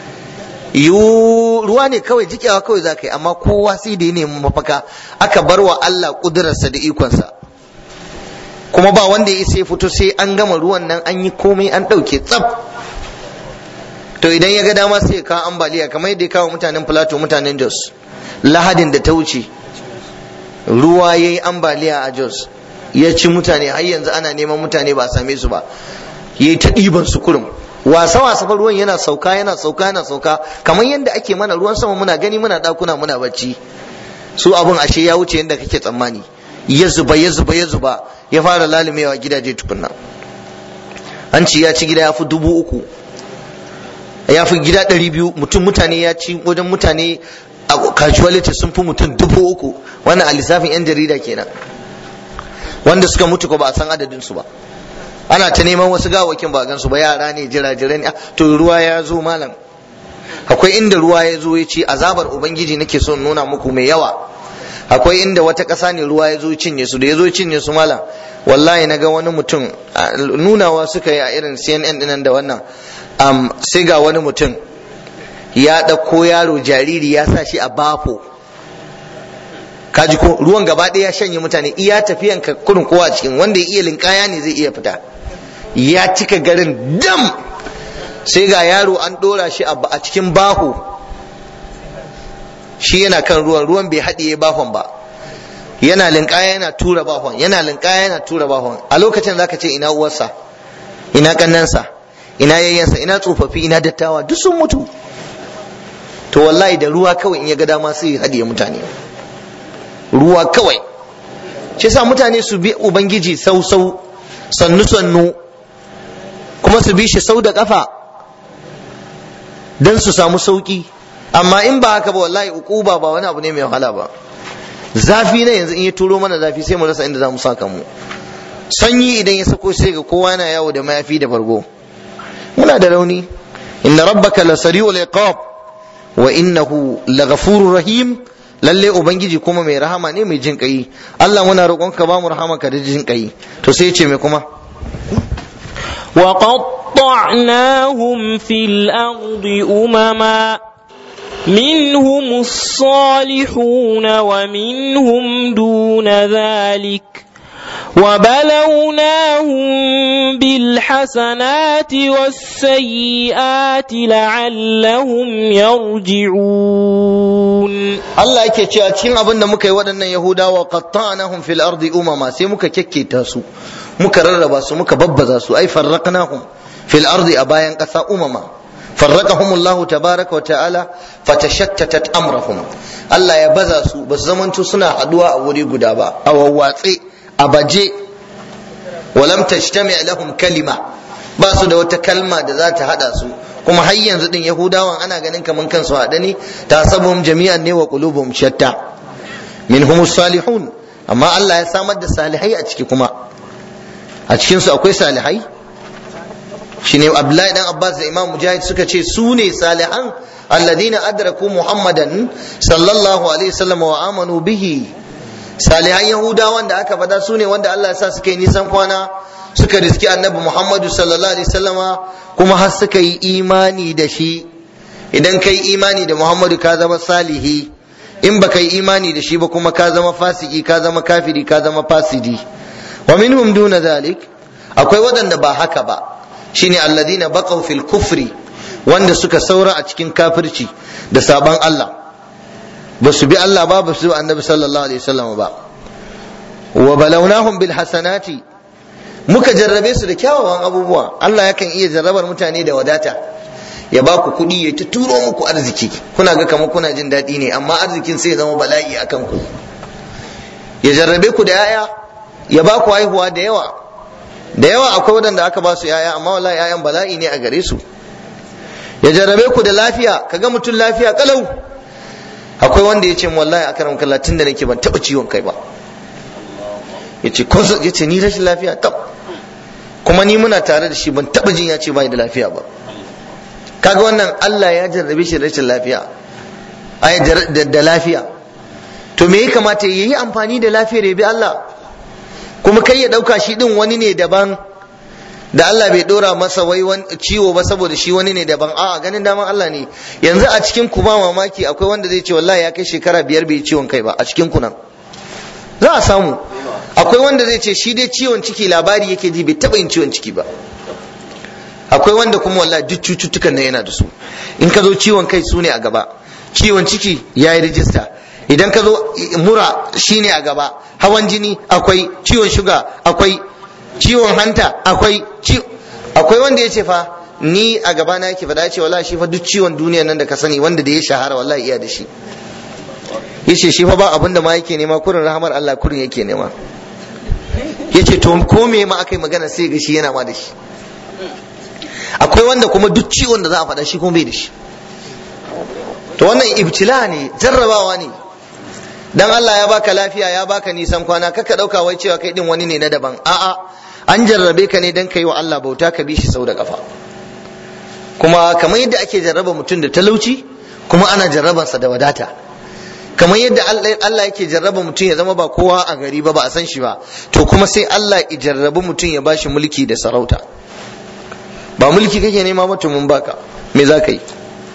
yu ruwa ne kawai jikewa kawai za ka yi amma kowa sai da ya nemi mafaka aka bar wa Allah kudurarsa da ikonsa kuma ba wanda ya isa ya fito sai an gama ruwan nan an yi komai an ɗauke tsaf to idan ya ga dama sai ya kawo ambaliya kamar yadda ya kawo mutanen plateau mutanen jos lahadin da ta wuce ruwa ya yi ambaliya a jos ya ci mutane har yanzu ana neman mutane ba a same su ba ya yi ta ɗiban su kurum wasa wasa fa ruwan yana sauka yana sauka yana sauka kamar yadda ake mana ruwan sama muna gani muna ɗakuna muna bacci su abun ashe ya wuce yadda kake tsammani ya zuba ya zuba ya zuba ya fara lalumewa gidaje tukunna an ci ya ci gida ya fi dubu uku ya fi gida ɗari biyu mutum mutane ya ci wajen mutane a casualty sun fi mutum dubu uku wannan a lissafin yan jarida kenan wanda suka mutu ko ba a san adadin su ba ana ta neman wasu gawakin ba gansu ba yara ne jira-jira ne to ruwa ya zo malam akwai inda ruwa ya zo ya ce azabar ubangiji nake son nuna muku mai yawa akwai inda wata ƙasa ne ruwa ya zo cinye su da ya zo cinye su malam wallahi na ga wani mutum nunawa suka yi a irin cnn dinan da wannan sai ga wani mutum ya ɗauko yaro jariri ya sa shi a bafo kaji ko ruwan gaba ɗaya ya shanye mutane iya tafiyan ka kurin kowa cikin wanda ya iya linkaya ne zai iya fita ya cika garin dam sai ga yaro an ɗora shi a cikin baho shi yana kan ruwan ruwan bai haɗiye bahon ba yana linkaya yana tura bahon yana linkaya yana tura bahon a lokacin zaka ce ina uwarsa ina kannansa ina yayyansa ina tsofaffi ina dattawa duk sun mutu to wallahi da ruwa kawai in ya ga dama sai ya haɗiye mutane ruwa kawai shi sa mutane su bi ubangiji sau sau sannu sannu kuma su bi shi sau da kafa don su samu sauki amma in ba haka ba wallahi ukuba ba wani abu ne mai wahala ba zafi na yanzu in ya turo mana zafi sai mu rasa inda za mu saka mu sanyi idan ya sako sai ga kowa yana yawo da mayafi da bargo muna da rauni inna rabbaka la sari'ul iqab wa innahu laghafurur rahim lalle ubangiji kuma mai rahama ne mai jin kai Allah muna roƙonka ba mu rahama ka da jin kai to sai ce mai kuma وقطعناهم في الأرض أمما منهم الصالحون ومنهم دون ذلك وبلوناهم بالحسنات والسيئات لعلهم يرجعون Allah yake cewa cikin abin da muka yi waɗannan Yahudawa qattanahum fil ardi umama sai muka kekketa su muka rarraba su muka babbaza su ai farraqnahum fil ardi a bayan ƙasa umama فرقهم الله تبارك وتعالى فتشتتت امرهم Allah ya baza su ba su zamanto suna haduwa a wuri guda ba a wawwatse a baje walam tajtami lahum kalima ba su da wata kalma da za ta hada su kuma har yanzu din yahudawan ana ganin kaman kansu hada ne tasabuhum jami'an ne wa qulubuhum shatta minhum salihun amma Allah ya samar da salihai a ciki kuma a cikin su akwai salihai shine abdullahi dan abbas da imam mujahid suka ce su ne salihan alladhina adraku muhammadan sallallahu alaihi wasallam wa amanu bihi salihan yahudawan da aka fada su ne wanda Allah ya sa suka yi nisan kwana suka riski annabi muhammadu sallallahu alaihi wasallama kuma har suka yi imani da shi idan kai imani da muhammadu ka zama salihi in baka yi imani da shi ba kuma ka zama fasiki ka zama kafiri ka zama fasidi wa minhum duna zalik akwai waɗanda ba haka ba shine alladina baqaw fil kufri wanda suka saura a cikin kafirci da saban Allah ba su bi Allah ba ba su bi annabi sallallahu alaihi wasallam ba wa balawnahum bil hasanati muka jarrabe su da kyawawan abubuwa Allah yakan iya jarrabar mutane da wadata ya ba ku kuɗi ya ta turo muku arziki kuna ga kamar kuna jin daɗi ne amma arzikin sai ya zama bala'i akan ku ya jarrabe ku da yaya ya ba ku haihuwa da yawa da yawa akwai waɗanda aka ba su yaya amma wallahi yayan bala'i ne a gare su ya jarrabe ku da lafiya kaga mutum lafiya kalau akwai wanda ya ce wallahi akaram kallah tun da nake ban taɓa ciwon kai ba ya ce ya ce ni rashin lafiya tab kuma ni muna tare da shi ban taɓa jin ya ce bai da lafiya ba kaga wannan Allah ya jarrabe shi da rashin lafiya ai da lafiya to me ya kamata ya yi amfani da lafiyar ya bi Allah kuma kai ya ɗauka shi ɗin wani ne daban da Allah bai ɗora masa wai ciwo ba saboda shi wani ne daban a'a ganin daman Allah ne yanzu a cikin ku ba mamaki akwai wanda zai ce wallahi ya kai shekara biyar bai ciwon kai ba a cikin ku nan za a samu akwai wanda zai ce shi dai ciwon ciki labari yake ji bai taɓa yin ciwon ciki ba akwai wanda kuma wallahi duk cututtukan nan yana da su in ka zo ciwon kai su ne a gaba ciwon ciki ya yi rijista idan ka zo mura shi ne a gaba hawan jini akwai ciwon shuga akwai ciwon hanta akwai akwai wanda ya ce fa ni a gaba na yake faɗa ce wallahi shi fa duk ciwon duniya nan da ka sani wanda da ya shahara wallahi iya da shi yace shi fa ba abin da ma yake nema kurin rahamar Allah kurin yake nema yace to ko me ma aka yi magana sai ga shi yana ma da shi akwai wanda kuma duk ciwon da za a faɗa shi kuma bai da shi to wannan ibtila ne jarrabawa ne dan Allah ya baka lafiya ya baka nisan kwana kaka dauka wai cewa kai din wani ne na daban a'a an jarrabe ka ne dan kai wa Allah bauta ka bi shi sau da kafa kuma kamar yadda ake jarraba mutum da talauci kuma ana jarrabansa da wadata kamar yadda Allah yake jarraba mutum ya zama ba kowa a gari ba ba a san shi ba to kuma sai Allah ya jarrabi mutum ya bashi mulki da sarauta ba mulki kake nema ba mun baka me za ka yi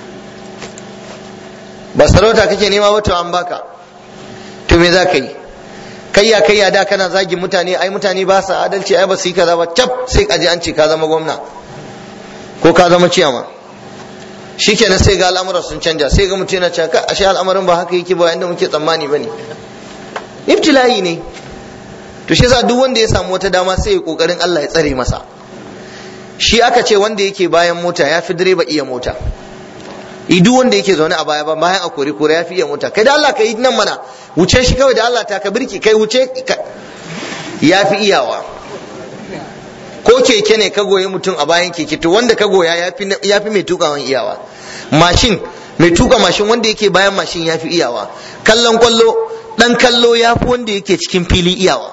ba sarauta kake nema ba to an baka to me za ka yi kayya kayya da kana zagin mutane ai mutane ba su adalci ai ba su yi kaza ba cap sai ka je an ce ka zama gwamna ko ka zama ciyama shikenan sai ga al'amuran sun canja sai ga mutum yana cewa ashe al'amarin ba haka yake ba inda muke tsammani bane ibtila'i ne to shi yasa duk wanda ya samu wata dama sai ya kokarin Allah ya tsare masa shi aka ce wanda yake bayan mota ya fi direba iya mota duk wanda yake zaune a baya ba bayan a kore kore ya fi iya mota kai da Allah ka yi nan mana wuce shi kawai da Allah ta ka birki kai wuce ya fi iyawa ko keke ne ka goyi mutum a bayan keke to wanda ka goya ya fi mai tukawan iyawa mashin mai tuka mashin wanda yake bayan mashin ya fi iyawa kallon kwallo dan kallo ya fi wanda yake cikin fili iyawa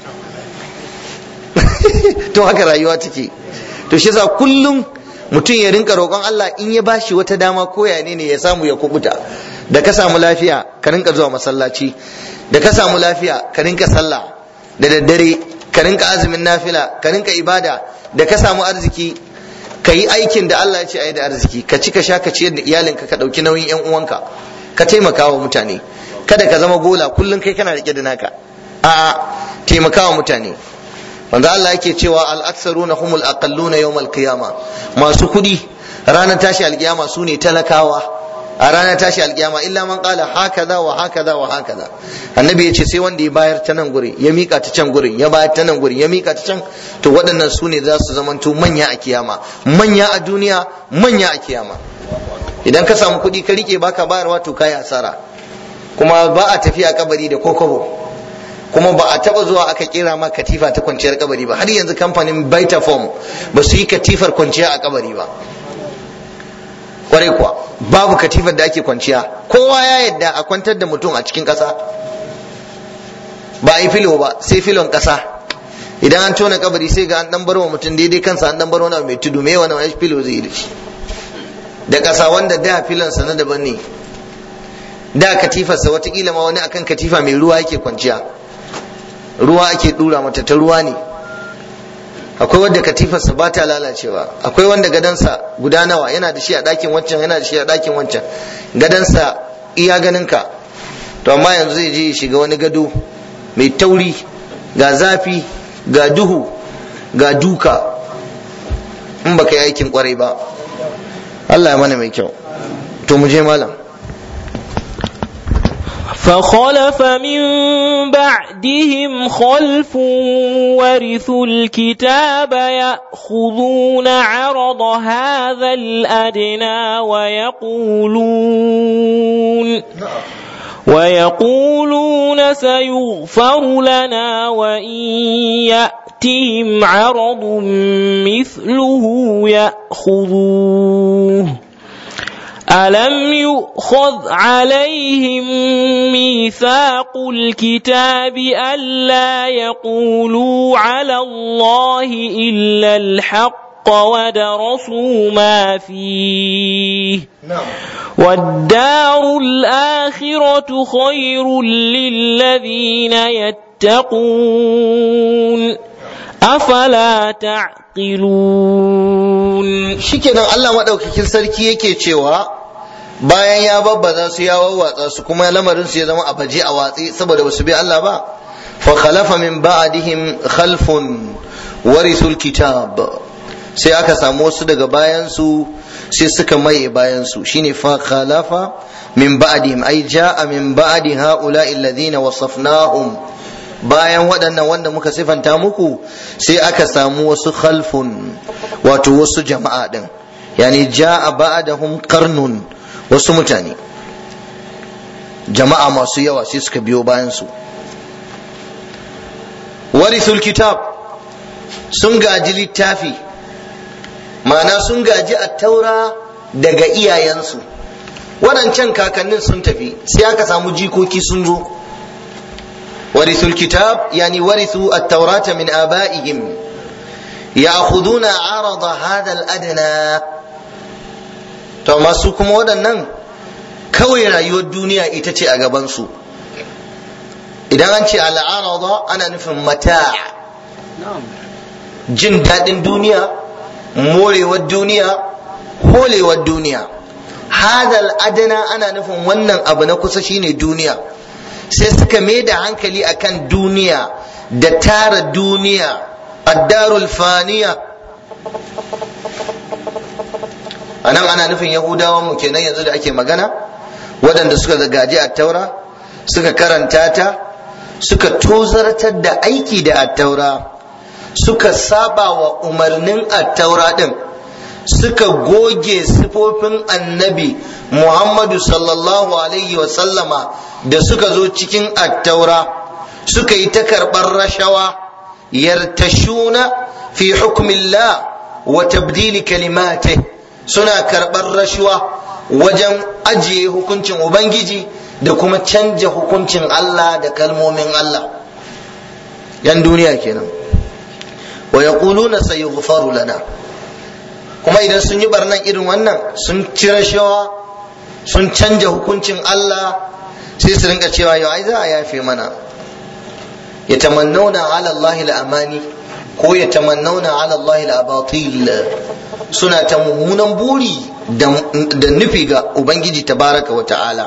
to haka rayuwa take to shi yasa kullum mutum ya rinka roƙon Allah in ya bashi wata dama ko ya ne ya samu ya kubuta da ka samu lafiya ka rinka zuwa masallaci da ka samu lafiya ka rinka sallah da daddare ka rinka azumin nafila ka rinka ibada da ka samu arziki ka yi aikin da Allah ya ce ayi da arziki ka ci ka sha ka ciyar da iyalinka ka ɗauki nauyin yan uwanka ka taimaka wa mutane kada ka zama gola kullum kai kana rike da naka a'a taimaka wa mutane wanda Allah yake cewa al-aksaruna humul aqalluna yawmal qiyama masu kudi ranar tashi alkiyama su ne talakawa a ranar tashi alkiyama illa man qala hakaza wa hakaza wa hakaza annabi ya ce sai wanda ya bayar ta nan gurin ya mika ta can gurin ya bayar ta nan gurin ya mika ta can to waɗannan su ne za su zamanto manya a kiyama manya a duniya manya a kiyama idan ka samu kuɗi ka rike baka bayarwa to kai asara kuma ba a tafiya kabari da kokobo kuma ba a taba zuwa aka kera ma katifa ta kwanciyar kabari ba har yanzu kamfanin Vitafoam ba su yi katifar kwanciya a kabari ba kwarai kuwa babu katifar da ake kwanciya kowa ya yadda a kwantar da mutum a cikin ƙasa ba a yi filo ba sai filon ƙasa idan an tona kabari sai ga an dan bar wa mutum daidai kansa an dan bar wani mai tudu me wani wani filo zai yi da shi da ƙasa wanda da filansa na daban ne da katifarsa watakila ma wani akan katifa mai ruwa yake kwanciya ruwa ake dura mata ta ruwa ne akwai wanda katifarsa ba ta lalacewa akwai wanda gadansa guda nawa yana da shi a ɗakin wancan yana da shi a ɗakin wancan gadansa iya ganinka to amma yanzu zai je ya shiga wani gado mai tauri ga zafi ga duhu ga duka in baka yi aikin kwarai ba Allah ya mana mai kyau to mu je malam فخلف من بعدهم خلف ورثوا الكتاب يأخذون عرض هذا الأدنى ويقولون ويقولون سيغفر لنا وإن يأتهم عرض مثله يأخذوه ألم يؤخذ عليهم ميثاق الكتاب ألا يقولوا على الله إلا الحق ودرسوا ما فيه والدار الآخرة خير للذين يتقون أفلا تعقلون shikenan Allah madaukakin sarki yake cewa bayan ya babbaza su ya wawwatsa su kuma lamarin su ya zama a baje a watsi saboda basu bi Allah ba fa khalafa min ba'dihim khalfun warithul kitab sai aka samu wasu daga bayan su sai suka maye bayan su shine fa khalafa min ba'dihim ai ja'a min ba'di ha'ula'i alladhina wasafnahum bayan waɗannan wanda muka sifanta muku sai aka samu wasu khalfun wato wasu jama'a ɗin yani ja'a ba'dahum qarnun wasu mutane jama'a masu yawa sai suka biyo bayan su warithul kitab sun gaji littafi ma'ana sun gaji attaura daga iyayensu waɗancan kakannin sun tafi sai aka samu jikoki sun zo ورثوا الكتاب يعني ورثوا التوراة من آبائهم يأخذون عرض هذا الأدنى to masu kuma waɗannan kawai rayuwar duniya ita ce a gabansu idan an ce al'arada ana nufin mata jin daɗin duniya morewar duniya holewar duniya hadal adana ana nufin wannan abu na kusa shine duniya sai suka mai da hankali akan duniya da tara duniya addarul faniya a nan ana nufin yahudawan mu kenan yanzu da ake magana waɗanda suka gaji a taura suka karanta ta suka tozartar da aiki da attaura suka saba wa umarnin attaura ɗin suka goge sifofin annabi muhammadu sallallahu alaihi wasallama da suka zo cikin attaura suka yi ta karɓar rashawa yartashuna fi hukmillah wa tabdili kalimate suna karɓar rashawa wajen ajiye hukuncin ubangiji da kuma canja hukuncin Allah da kalmomin Allah yan duniya kenan wa yaquluna sayughfaru lana kuma idan sun yi barnan irin wannan sun ci rashawa sun canja hukuncin Allah sai su rinka cewa yau ai za a yafe mana ya tamannauna ala Allah amani ko ya tamannauna ala Allah abatil suna ta mummunan buri da nufi ga ubangiji tabaraka wa ta'ala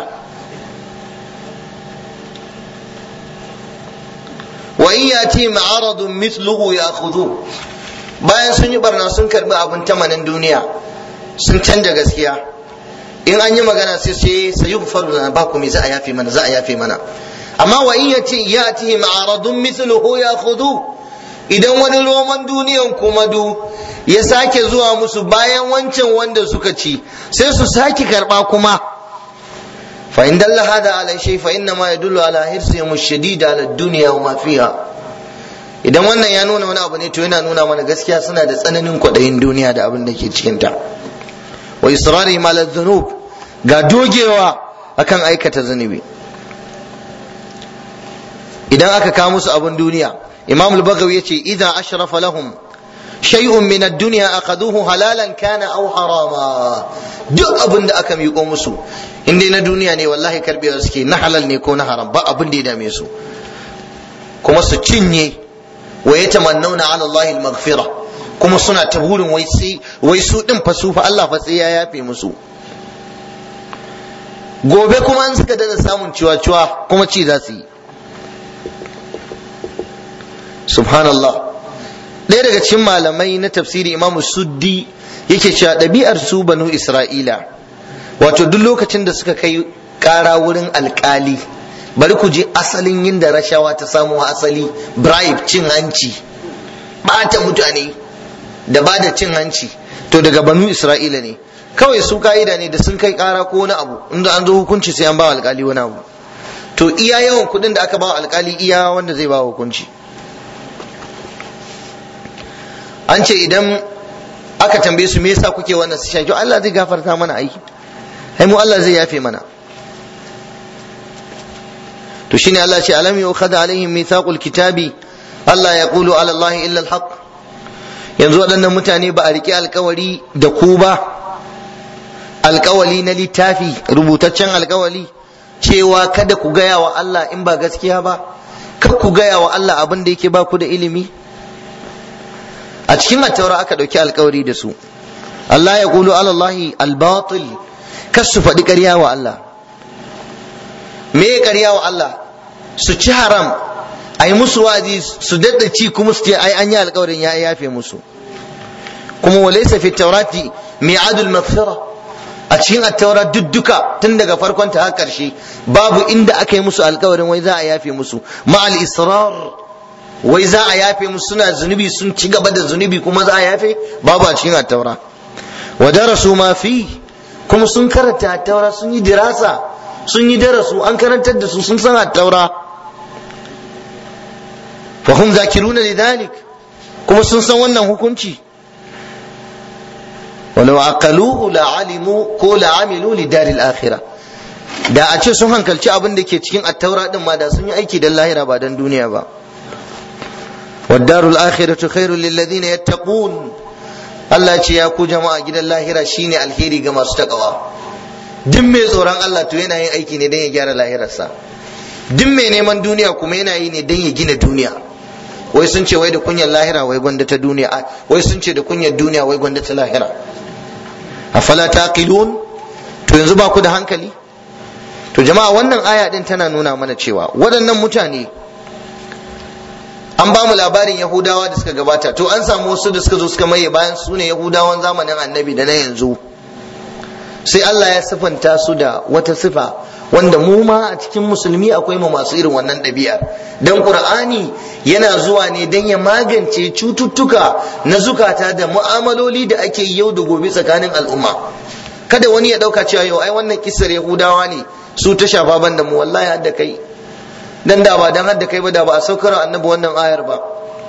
wa in yati ma'aradun mithluhu ya'khudhu bayan sun yi barna sun karbi abin tamanin duniya sun canja gaskiya in an yi magana sai sai sayi faru na ba ku me za a yafe mana za a yafe mana amma wa in yati yati ma'aradun mithluhu ya'khudhu idan wani roman duniyan kuma du ya sake zuwa musu bayan wancan wanda suka ci sai su sake karba kuma fa in dalla hada ala shay fa inna ma yadullu ala hirsihim ash-shadid ala ad-dunya wa ma fiha idan wannan ya nuna wani abu ne to yana nuna mana gaskiya suna da tsananin kwaɗayin duniya da abin da ke cikin ta wa israri ala dhunub ga dogewa akan aikata zunubi idan aka kawo musu abin duniya imam al-bagawi yace idza ashrafa lahum shay'un min ad-dunya akaduhu halalan kana aw harama duk abin da aka miƙo musu in dai na duniya ne wallahi karbewa suke na halal ne ko na haram ba abin da ya dame su kuma su cinye wa yatamannuna ala Allah al-maghfira kuma suna ta burin wai sai wai su din fa su fa Allah fa sai ya yafe musu gobe kuma an suka dana samun ciwa-ciwa kuma ci za su yi subhanallah ɗaya daga cikin malamai na tafsiri imamu suddi yake cewa ɗabi'ar su banu isra'ila wato duk lokacin da suka kai ƙara wurin alƙali bari ku je asalin yin da rashawa ta samu asali bribe cin hanci ɓata mutane da ba da cin hanci to daga banu isra'ila ne kawai su ka'ida ne da sun kai ƙara ko wani abu inda an zo hukunci sai an ba alƙali wani abu to iya yawan kuɗin da aka ba alƙali iya wanda zai ba hukunci an ce idan aka tambaye su me yasa kuke wannan su shaki Allah zai gafarta mana aiki ai mu Allah zai yafe mana to shine Allah ce alam yu'khadha alaihim mithaqul kitabi Allah ya qulu ala Allah illa al yanzu waɗannan mutane ba a riƙe alkawari da ku ba alkawali na littafi rubutaccen alkawali cewa kada ku gaya wa Allah in ba gaskiya ba kar ku gaya wa Allah abin da yake ba ku da ilimi a cikin attaura aka ɗauki alkawari da su Allah ya kulu alallahi albatil kas su faɗi ƙarya wa Allah me ya ƙarya wa Allah su ci haram a yi musu wazi su daɗa ci kuma su ce ai an yi alkawarin ya yafe musu kuma walaysa fi taurati mi'adul maghfira a cikin attaura dudduka tun daga farkon ta har ƙarshe babu inda aka yi musu alkawarin wai za a yafe musu ma'al israr wai za a yafe musu suna zunubi sun ci gaba da zunubi kuma za a yafe babu a cikin attaura wa darasu ma fi kuma sun karanta attaura sun yi dirasa sun yi darasu an karantar da su sun san attaura fa hum zakiruna lidhalik kuma sun san wannan hukunci walau aqaluhu la alimu ko la amilu li daril akhirah da a ce sun hankalci abin da ke cikin attaura din ma da sun yi aiki dan lahira ba dan duniya ba والدار الآخرة خير للذين يتقون Allah ce ya ku jama'a gidan lahira shine alheri ga masu takawa duk mai tsoron Allah to yana yin aiki ne don ya gyara lahirarsa duk mai neman duniya kuma yana yi ne don ya gina duniya wai sun ce wai da kunyar lahira wai gwanda ta duniya wai sun ce da kunyar duniya wai gwanda ta lahira afala taqilun to yanzu ba ku da hankali to jama'a wannan aya din tana nuna mana cewa waɗannan mutane an ba mu labarin yahudawa da suka gabata to an samu wasu da suka zo suka maye bayan su ne yahudawan zamanin annabi da na yanzu sai Allah ya sifanta su da wata sifa wanda mu ma a cikin musulmi akwai mu masu irin wannan ɗabi'ar dan qur'ani yana zuwa ne dan ya magance cututtuka na zukata da mu'amaloli da ake yau da gobe tsakanin al'umma kada wani ya ɗauka cewa yau ai wannan kisar yahudawa ne su ta shafa ban da mu wallahi hadda kai dan da ba dan hadda kai ba da ba a saukar annabi wannan ayar ba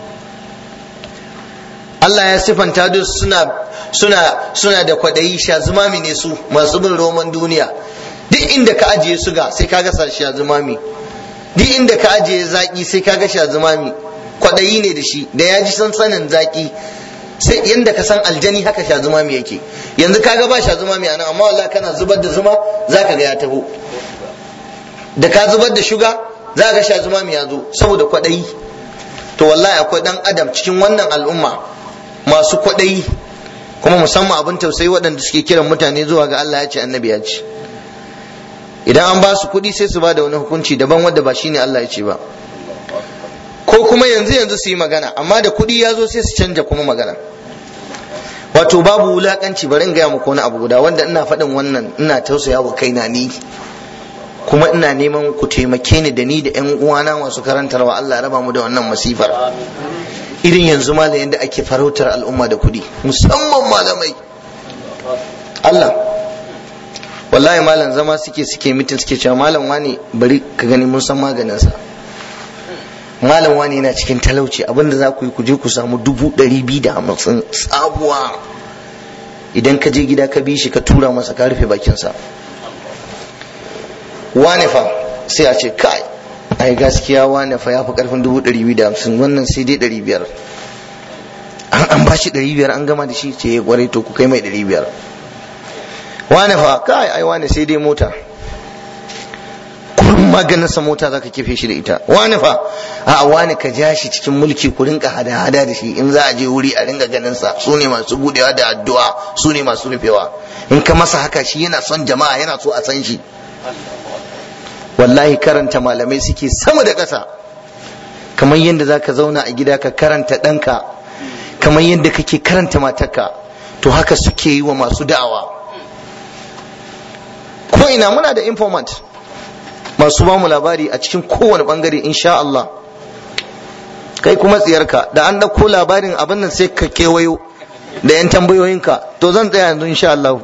Allah ya sifanta duk suna suna suna da kwadayi shazumami ne su masu bin roman duniya duk inda ka ajiye suga sai kaga shazumami duk inda ka ajiye zaki sai kaga shazumami kwadayi ne da shi da ya ji sansanin zaki sai yanda ka san aljani haka shazumami yake yanzu kaga ba shazumami anan amma wallahi kana zubar da zuma zaka ga ya taho da ka zubar da shuga za ga shazumami ya zo saboda kwadayi to wallahi akwai dan adam cikin wannan al'umma masu kwaɗayi kuma musamman abin tausayi waɗanda suke kiran mutane zuwa ga Allah ya ce annabi ya ce idan an ba su kuɗi sai su ba da wani hukunci daban wanda ba shine Allah ya ce ba ko kuma yanzu yanzu su yi magana amma da kuɗi ya zo sai su canja kuma magana wato babu wulakanci bari in gaya muku wani abu guda wanda ina faɗin wannan ina tausaya wa kaina ni kuma ina neman ku taimake ni da ni da ƴan uwana masu karantarwa Allah raba mu da wannan masifar irin yanzu malam yadda ake farautar al'umma da kuɗi musamman malamai Allah wallahi malam zama suke suke mitin suke cewa malam wani bari ka gani mun san maganinsa malam wani yana cikin talauci abinda za ku yi ku je ku samu dubu ɗari biyu da hamsin sabuwa idan ka je gida ka bi shi ka tura masa ka rufe bakinsa wane fa sai a ce kai ai gaskiya wane fa ya fi karfin dubu ɗari biyu da hamsin wannan sai dai ɗari biyar an an ba shi ɗari biyar an gama da shi ce ya kwarai to ku kai mai ɗari biyar wane fa kai ai wane sai dai mota kurin maganin sa mota zaka kife shi da ita wane fa a wane ka ja shi cikin mulki ku rinka hada hada da shi in za a je wuri a ringa ganin sa su ne masu budewa da addu'a su ne masu rufewa in ka masa haka shi yana son jama'a yana so a san shi wallahi karanta malamai suke sama da ƙasa kamar yadda zaka zauna a gida ka karanta ɗanka kamar yadda kake karanta matarka to haka suke yi wa masu da'awa ko ina muna da informant masu ba mu labari a cikin kowane bangare insha Allah kai kuma tsiyarka da an ɗauko labarin abin nan sai ka kewayo da 'yan tambayoyinka to zan tsaya yanzu insha Allah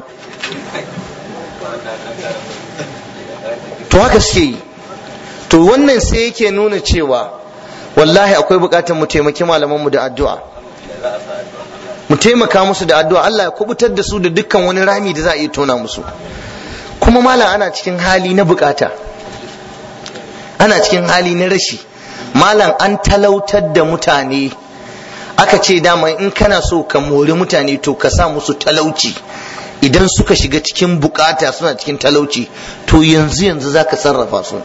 to haka suke yi to wannan sai yake nuna cewa wallahi akwai bukatar mu taimaki malamanmu da addu'a mu taimaka musu da addu'a Allah ya kubutar da su da dukkan wani rami da za a iya tona musu kuma malam ana cikin hali na bukata ana cikin hali na rashi malam an talautar da mutane aka ce dama in kana so ka mori mutane to ka sa musu talauci idan suka shiga cikin bukata suna cikin talauci to yanzu yanzu za ka sarrafa su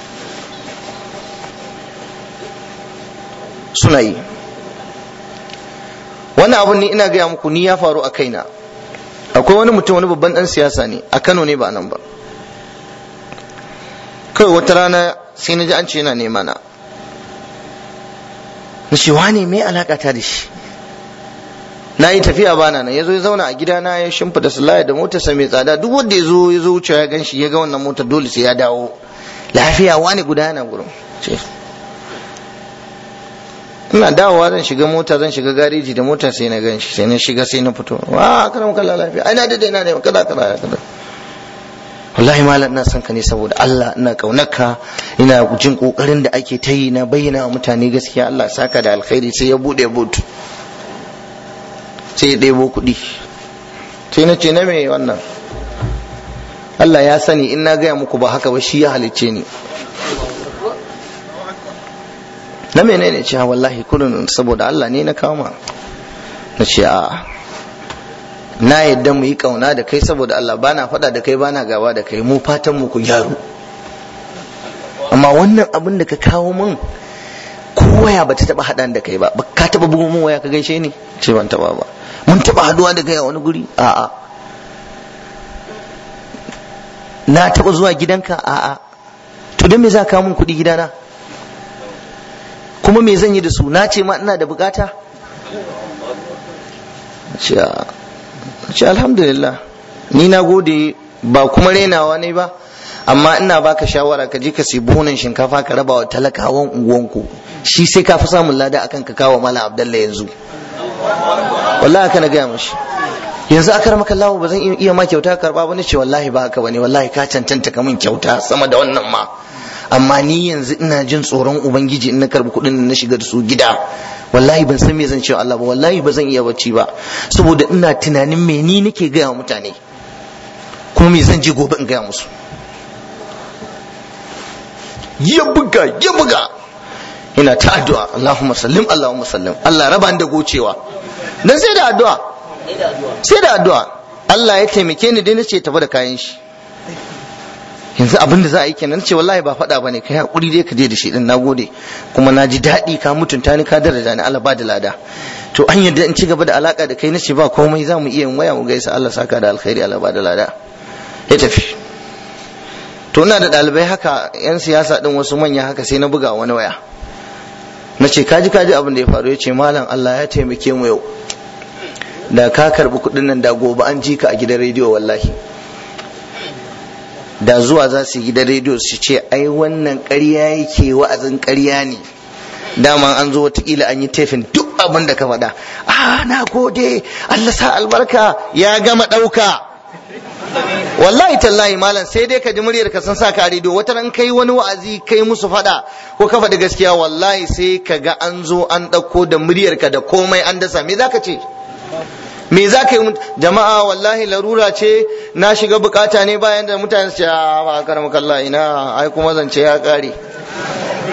suna yi wannan abun ni ina gaya muku ni ya faru a kaina akwai wani mutum wani babban dan siyasa ne a kano ne ba nan ba kawai wata rana sai na ji an ce yana nema na na ce wane mai alaka ta da shi na yi tafiya bana nan ya zo ya zauna a gida na ya shimfida sulaya da motarsa mai tsada duk wanda ya zo ya zo wuce ya gan shi ya ga wannan motar dole sai ya dawo lafiya wani guda yana gurin ina dawowa zan shiga mota zan shiga gareji da mota sai na gan shi sai na shiga sai na fito wa kana maka lafiya ai na dade ina ne kaza kaza kaza wallahi malam ina son ka ne saboda Allah ina kaunarka ina jin kokarin da ake ta yi na bayyana wa mutane gaskiya Allah saka da alkhairi sai ya bude boot sai ya ɗebo kuɗi sai na ce na me wannan Allah ya sani in na gaya muku ba haka ba shi ya halicce ni na menene cewa wallahi kullun saboda Allah ne na kama na ce a na yadda mu yi kauna da kai saboda Allah bana faɗa da kai bana gaba da kai mu fatan mu ku gyaru amma wannan abin da ka kawo min ko waya ba ta taba haɗa da kai ba ka taba bugun mun waya ka gaishe ni ce ban taba ba mun taba haduwa da kai a wani guri a'a na taba zuwa gidanka a'a to don me za ka mun kuɗi gidana kuma me zan yi da su na ce ma ina da bukata ce alhamdulillah ni na gode ba kuma renawa ne ba amma ina baka shawara ka je ka sai buhunan shinkafa ka raba wa talakawan unguwanku shi sai ka fi samun lada akan ka kawo mala abdallah yanzu wallahi haka na gaya mashi yanzu aka maka lawo ba zan iya ma kyauta karba ba ce wallahi ba haka bane wallahi ka cancanta ka min kyauta sama da wannan ma amma ni yanzu ina jin tsoron ubangiji in na karbi kuɗin na shiga da su gida wallahi ban san me zan ce Allah ba wallahi ba zan iya bacci ba saboda ina tunanin me ni nake gaya wa mutane kuma me zan je gobe in gaya musu ya buga ya buga ina ta addu'a Allahumma sallim Allahumma sallim Allah raba da gocewa dan sai da addu'a sai da addu'a Allah ya taimake ni dai nace tafi da kayan shi yanzu abin da za a yi kenan ce wallahi ba faɗa bane kai hakuri dai ka je da shi din nagode kuma na ji daɗi ka mutunta ni ka daraja ni Allah ba da lada to an yadda in ci gaba da alaka da kai nace ba komai za mu iya yin waya mu gaisa Allah saka da alkhairi Allah ba da lada ya tafi to ina da ɗalibai haka yan siyasa din wasu manya haka sai na buga wani waya na ce kaji kaji abin da ya faru ya ce malam Allah ya taimake mu yau da ka karbi kuɗin nan da gobe an ji ka a gidan rediyo wallahi da zuwa za su yi gidan rediyo su ce ai wannan ƙarya yake wa'azin ƙarya ne dama an zo watakila an yi tefin duk abin da ka faɗa a na gode Allah sa albarka ya gama ɗauka wallahi tallahi malam sai dai ka ji muryar ka san sa ka rediyo wata ran kai wani wa'azi kai musu faɗa ko ka faɗi gaskiya wallahi sai ka ga an zo an ɗauko da muryar ka da komai an dasa me zaka ce me za ka yi jama'a wallahi larura ce na shiga bukata ne bayan da mutane su ba karam kalla ina ai kuma zance ya kare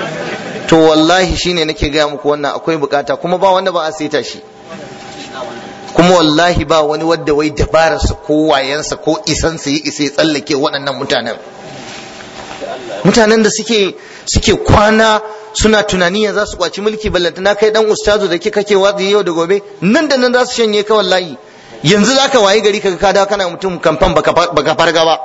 to wallahi shine nake gaya muku wannan akwai bukata kuma ba wanda ba a saita shi kuma wallahi ba wani wadda wai dabararsa ko wayansa ko isansa ya isa ya tsallake waɗannan mutanen mutanen da suke suke kwana suna tunani ya za su kwaci mulki ballantana kai dan ustazu da kake wazi yau da gobe nan da nan za su shanye ka wallahi yanzu za ka wayi gari kaga ka dawo kana mutum kamfan baka farga ba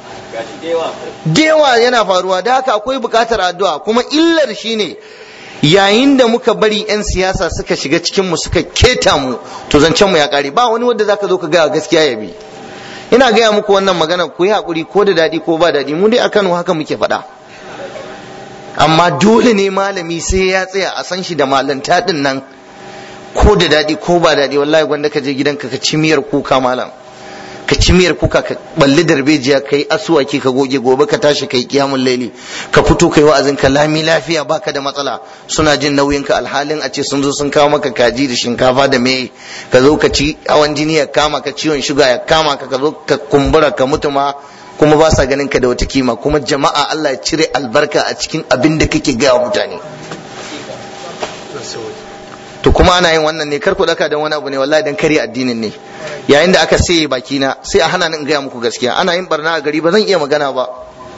dewa yana faruwa da haka akwai bukatar addu'a kuma illar shine yayin da muka bari 'yan siyasa suka shiga cikin mu suka keta mu to zancen mu ya kare ba wani wanda zaka zo ka gaya gaskiya ya bi ina gaya muku wannan magana ku yi hakuri ko da daɗi ko ba daɗi mu dai a Kano haka muke faɗa amma dole ne malami sai ya tsaya a san shi da malanta din nan ko da daɗi ko ba daɗi wallahi gwanda ka je gidanka ka ci miyar kuka malam ka ci miyar kuka ka balli darbejiya ka yi asuwaki ka goge gobe ka tashi ka yi kiyamun laili ka fito ka yi wa'azin ka lami lafiya baka da matsala suna jin nauyin ka alhalin a ce sun zo sun kawo maka kaji da shinkafa da me ka zo ka ci hawan jini ya kama ka ciwon shuga ya kama ka ka zo ka kumbura ka mutu ma kuma ba sa ganin ka da wata kima kuma jama'a Allah ya cire albarka a cikin abin da kake gaya wa mutane to kuma ana yin wannan ne kar ku daka dan wani abu ne wallahi dan kare addinin ne yayin da aka saye baki na sai a hana ni in gaya muku gaskiya ana yin barna a gari ba zan iya magana ba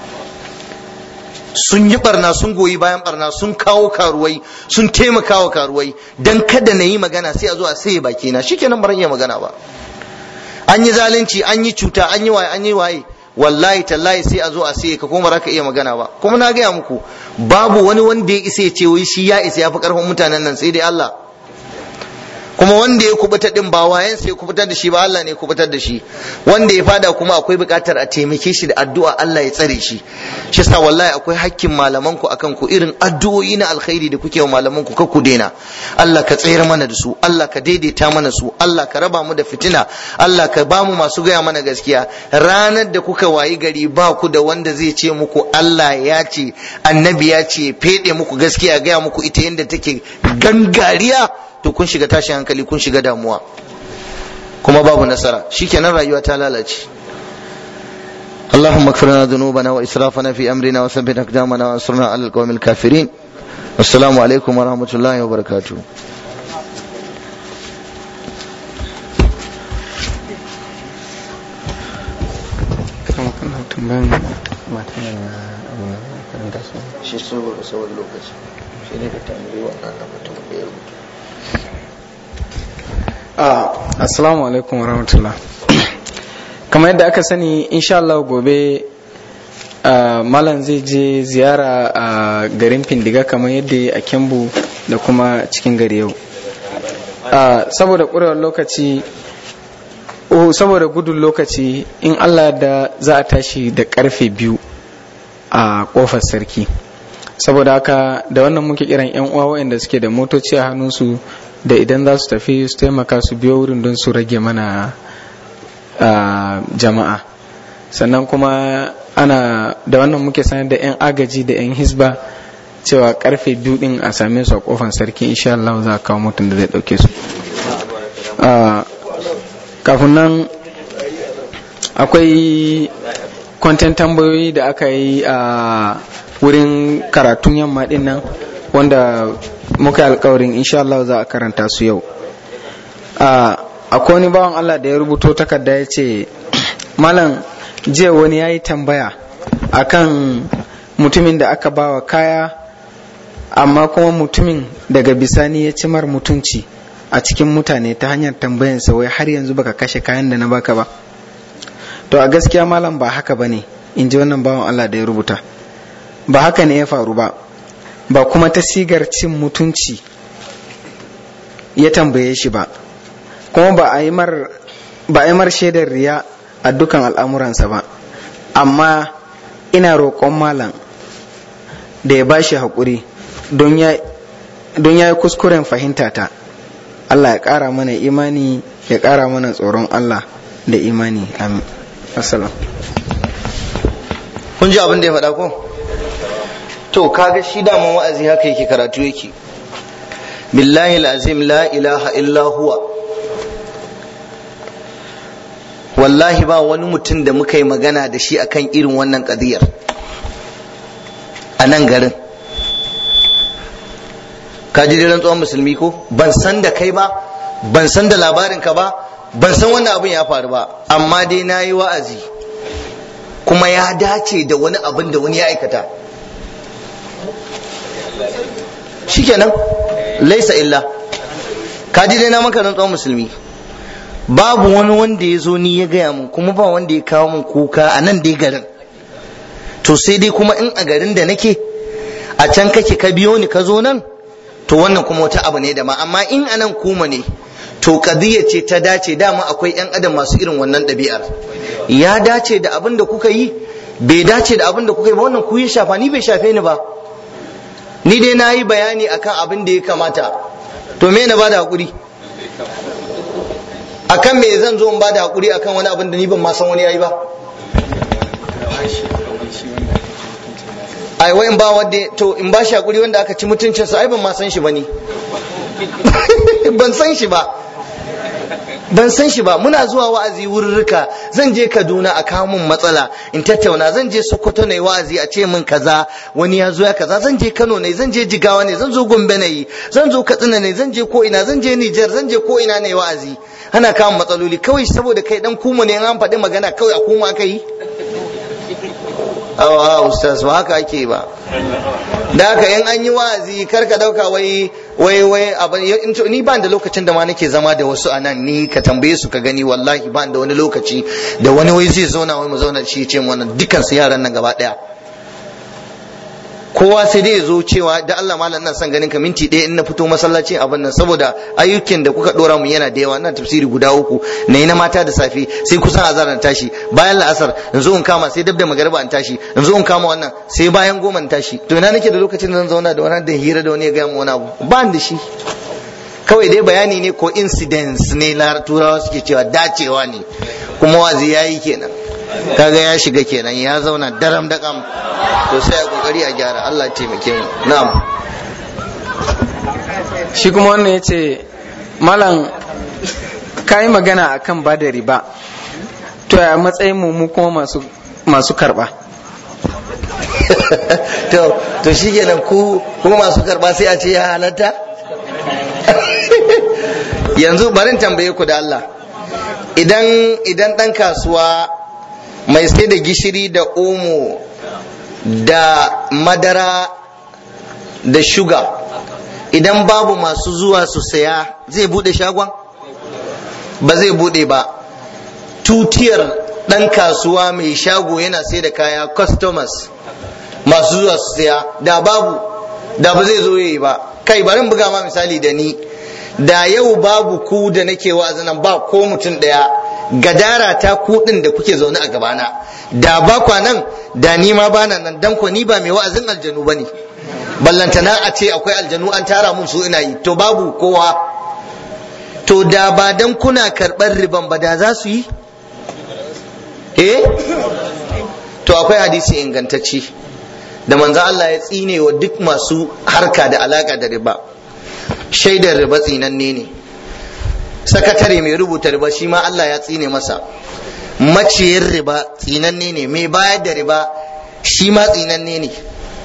sun yi barna sun goyi bayan barna sun kawo karuwai sun taimaka wa karuwai dan kada na yi magana sai a zo a saye baki na shikenan ba zan iya magana ba an yi zalunci an yi cuta an yi waye an yi waye wallahi tallahi sai a zo a sai ka kuma ka iya magana ba kuma na gaya muku babu wani wanda ya isa ya ce wai shi ya isa ya fi karfin mutanen nan sai dai Allah kuma wanda ya kubuta din ba wayan sai kubutar da shi ba Allah ne kubutar da shi wanda ya fada kuma akwai buƙatar a taimake shi da addu'a Allah ya tsare shi shi yasa wallahi akwai hakkin malaman ku akan ku irin addu'o'i na alkhairi da kuke wa malaman ku ku daina Allah ka tsayar mana da su Allah ka daidaita mana su Allah ka raba mu da fitina Allah ka ba mu masu gaya mana gaskiya ranar da kuka wayi gari ba ku da wanda zai ce muku Allah ya ce annabi ya ce fede muku gaskiya gaya muku ita yadda take gangariya to kun shiga tashin hankali kun shiga damuwa kuma babu nasara shikenan rayuwa ta lalace اللهم اغفر لنا ذنوبنا واسرافنا في امرنا وثبت اقدامنا وانصرنا على القوم الكافرين والسلام عليكم ورحمه الله وبركاته shi saboda saboda lokaci shi ne ka tambayi wannan mutumin da ya rubuta Uh, assalamu alaikum warahmatullah kamar yadda aka sani insha Allah gobe uh, malam zai je ziyara a uh, garin findiga kamar yadda a kembu da kuma cikin gari yau saboda ƙurewar lokaci uh, saboda gudun lokaci in Allah da za a tashi da karfe biyu a ƙofar sarki saboda haka da wannan muke kiran 'yan uwa waɗanda suke da motoci a hannunsu da idan za su tafi su taimaka su biyo wurin don su rage mana jama'a sannan kuma ana da wannan muke sanar da 'yan agaji da 'yan hisba cewa karfe biyu din a same su a kofan sarki insha Allah za a kawo mutum da zai dauke su kafin nan akwai kwanten tambayoyi da aka yi a wurin karatun yamma din nan wanda muka yi alkawarin insha Allah za a karanta su yau akwai wani bawan Allah da ya rubuto takarda ya ce malam jiya wani ya yi tambaya akan mutumin da aka bawa kaya amma kuma mutumin daga bisani ya cimar mutunci a cikin mutane ta hanyar tambayansa wai har yanzu baka kashe kayan da na baka ba to a gaskiya malam ba haka ba ne in ji wannan bawan Allah da ya rubuta ba haka ne ya faru ba ba kuma ta sigar cin mutunci ya tambaye shi ba kuma ba a yi mar shaidar riya a dukan al'amuransa ba amma ina roƙon malam da ya bashi haƙuri don ya yi kuskuren fahimta ta Allah ya ƙara mana imani ya ƙara mana tsoron Allah da imani amin assalam kun ji abin da ya faɗa ko to kaga shi daman wa'azi haka yake karatu yake billahi azim la ilaha illa huwa wallahi ba wani mutum da muka yi magana da shi akan irin wannan kadiyar a nan garin ka ji dai rantsuwan musulmi ko ban san da kai ba ban san da labarin ka ba ban san wannan abin ya faru ba amma dai na yi wa'azi kuma ya dace da wani abin da wani ya aikata shikenan laisa illa ka ji dai na maka rantsuwan musulmi babu wani wanda ya zo ni ya gaya mun kuma ba wanda ya kawo mun kuka a nan dai garin to sai dai kuma in a garin da nake a can kake ka biyo ni ka zo nan to wannan kuma wata abu ne da ma amma in a nan kuma ne to kadiyya ce ta dace dama akwai yan adam masu irin wannan ɗabi'ar ya dace da abin da kuka yi bai dace da abin da kuka yi ba wannan ku ya shafa ni bai shafe ni ba ni dai na yi bayani akan abin da ya kamata to me na bada hakuri akan me zan zo in bada hakuri akan wani abin da ni ban ma san wani yayi ba ai wai in ba wanda to in ba shi hakuri wanda aka ci mutuncinsa ai ban ma san shi ba ni ban san shi ba ban san shi ba muna zuwa wa'azi wurrika zan je Kaduna a kawo min matsala in tattauna zan je Sokoto ne wa'azi a ce min kaza wani ya zo ya kaza zan je Kano ne zan je Jigawa ne zan zo Gombe ne zan zo Katsina ne zan je ko ina zan je Niger zan je ko ina ne wa'azi ana kawo matsaloli kawai saboda kai dan kuma ne an faɗi magana kawai a kuma aka yi awa ustaz ba haka ake ba da haka in an yi wa'azi kar ka dauka wai wai wai abin ni ba da lokacin da ma nake zama da wasu a nan ni ka tambaye su ka gani wallahi ba da wani lokaci da wani wai zai zauna wai mu zauna shi ce mu wannan dukkan su yaran nan gaba daya kowa sai dai ya zo cewa da Allah malam nan san ganin ka minti ɗaya in na fito masallaci abin nan saboda ayyukan da kuka dora mu yana da yawa ina tafsiri guda uku na na mata da safe sai kusan azar na tashi bayan la'asar in zo in kama sai dab da magariba in tashi in zo in kama wannan sai bayan goma in tashi to ina nake da lokacin da zan zauna da wani da hira da wani ya gaya mu wani abu ba da shi kawai dai bayani ne ko incidents ne turawa suke cewa dacewa ne kuma wazi yayi kenan kaga ya shiga kenan ya zauna daram da kam to sai a kokari a gyara Allah taimake mu na'am shi kuma wannan ya ce malam ka yi magana akan ba da riba to a matsayin mu kuma masu masu karba to to shikenan ku kuma masu karba sai a ce ya halatta yanzu barin tambaye ku da Allah idan idan dan kasuwa mai sai da gishiri da omo da madara da shuga idan babu masu zuwa su saya zai bude shagon ba zai bude ba tutiyar dan kasuwa mai shago yana sai da kaya customers masu zuwa su saya da babu da ba zai zo yi ba kai bari buga ma misali da ni da yau babu ku da nake wa'azinan ba ko mutum daya gadara ta kuɗin da kuke zaune a gabana da ba kwa nan da ni ma bana nan dan ko ni ba mai wa'azin aljanu bane ballantana a ce akwai aljanu an tara mun su ina yi to babu kowa to da ba dan kuna karɓar riban ba da za su yi eh to akwai hadisi ingantacce da manzo Allah ya tsine wa duk masu harka da alaka da riba shaidar riba tsinanne ne sakatare mai rubuta riba shi ma Allah ya tsine masa maciyar riba tsinanne ne mai bayar da riba shi ma tsinanne ne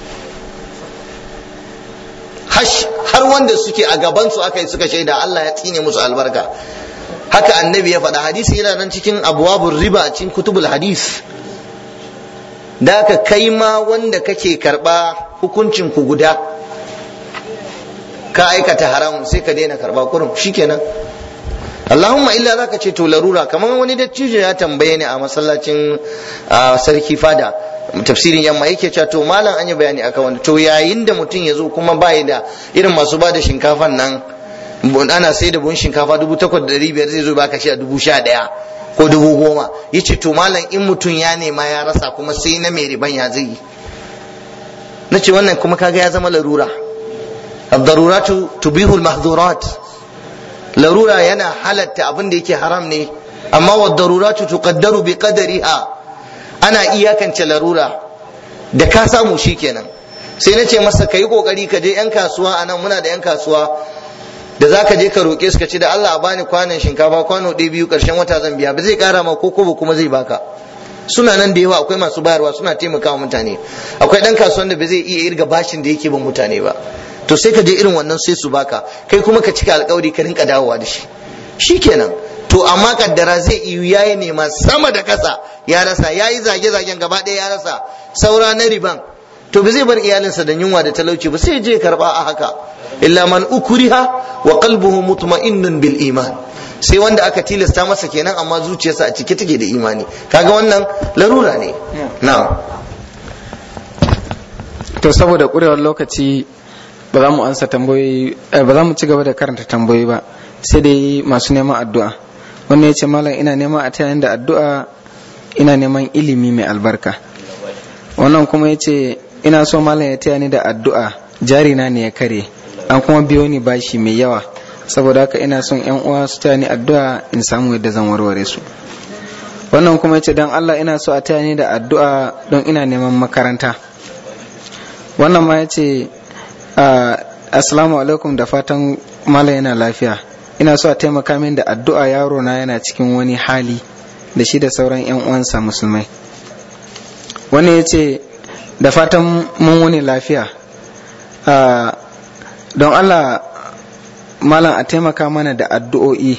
har wanda suke a gabansu aka yi suka shaida Allah ya tsine musu albarka haka annabi ya faɗa hadisi yana nan cikin abuwabun riba a cikin kutubul hadis da aka kai ma wanda kake karɓa hukuncin ku guda ka aikata haramun sai ka daina karɓa kurum shikenan Allahumma illa zaka ce to larura kamar wani dattijo ya tambaye ni a masallacin sarki fada tafsirin yamma yake cewa to malam an yi bayani akan wanda to yayin da mutum ya zo kuma bai da irin masu bada shinkafan nan ana sai da buhun shinkafa dubu takwas da ɗari biyar zai zo baka shi a dubu sha ɗaya ko dubu goma ya ce to malam in mutum ya nema ya rasa kuma sai na mai riban ya zai yi na ce wannan kuma kaga ya zama larura ad-daruratu tubihul mahdurat larura yana halatta abin da yake haram ne amma wa daruratu tuqaddaru bi qadariha ana iyakance larura da ka samu shikenan sai na ce masa kai kokari ka je yan kasuwa anan muna da yan kasuwa da za ka je ka roƙe su ka ce da Allah a bani kwanan shinkafa kwano ɗaya biyu ƙarshen wata zan biya ba zai ƙara ma ko kobo kuma zai baka suna nan da yawa akwai masu bayarwa suna taimakawa mutane akwai ɗan kasuwan da ba zai iya irga bashin da yake bin mutane ba to sai ka je irin wannan sai su baka kai kuma ka cika alkawari ka rinka dawowa da shi shikenan to amma kaddara zai iyo yayi nema sama da kasa ya rasa yayi zage zagen gaba ɗaya ya rasa saura na riban to ba zai bar iyalinsa da yunwa da talauci ba sai je karba a haka illa man ukriha wa qalbuhu mutma'innun bil iman sai wanda aka tilasta masa kenan amma zuciyarsa a cike take da imani kaga wannan larura ne na'am to saboda ƙurewar lokaci ba za mu ansa tambayoyi ba za mu ci gaba da karanta tambayoyi ba sai dai masu neman addu'a wannan ya ce malam ina neman a tayayin da addu'a ina neman ilimi mai albarka wannan kuma ya ce ina so malam ya taya ni da addu'a jarina ne ya kare an kuma biyo ni bashi mai yawa saboda haka ina son yan uwa su taya ni addu'a in samu yadda zan warware su wannan kuma ya ce don allah ina so a taya ni da addu'a don ina neman makaranta wannan ma ya ce assalamu alaikum da fatan malam yana lafiya ina so a taimaka min da addu'a yaro na yana cikin wani hali da shi da sauran 'yan uwansa musulmai wani ya ce da fatan mun wani lafiya don allah malam a taimaka mana da addu'o'i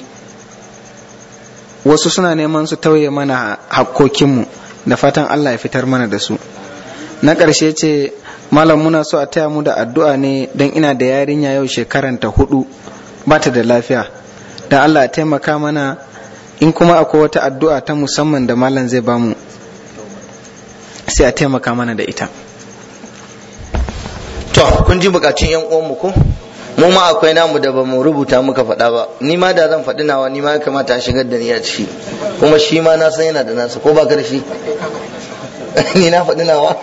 wasu suna neman su tauye mana hakkokinmu da fatan allah ya fitar mana da su na ƙarshe ce malam muna so a taya mu da addu'a ne don ina da yarinya yau shekaranta hudu ba ta da lafiya don allah a taimaka mana in kuma akwai wata addu'a ta musamman da malam zai bamu sai a taimaka mana da ita to kun ji bukatun yan uwanmu ko mu ma akwai namu da bamu rubuta muka faɗa ba ni ma da zan faɗi nawa ni ma ya kamata a shigar da ni a ciki kuma shi ma na san yana da nasa ko ba ka da shi ni na faɗi nawa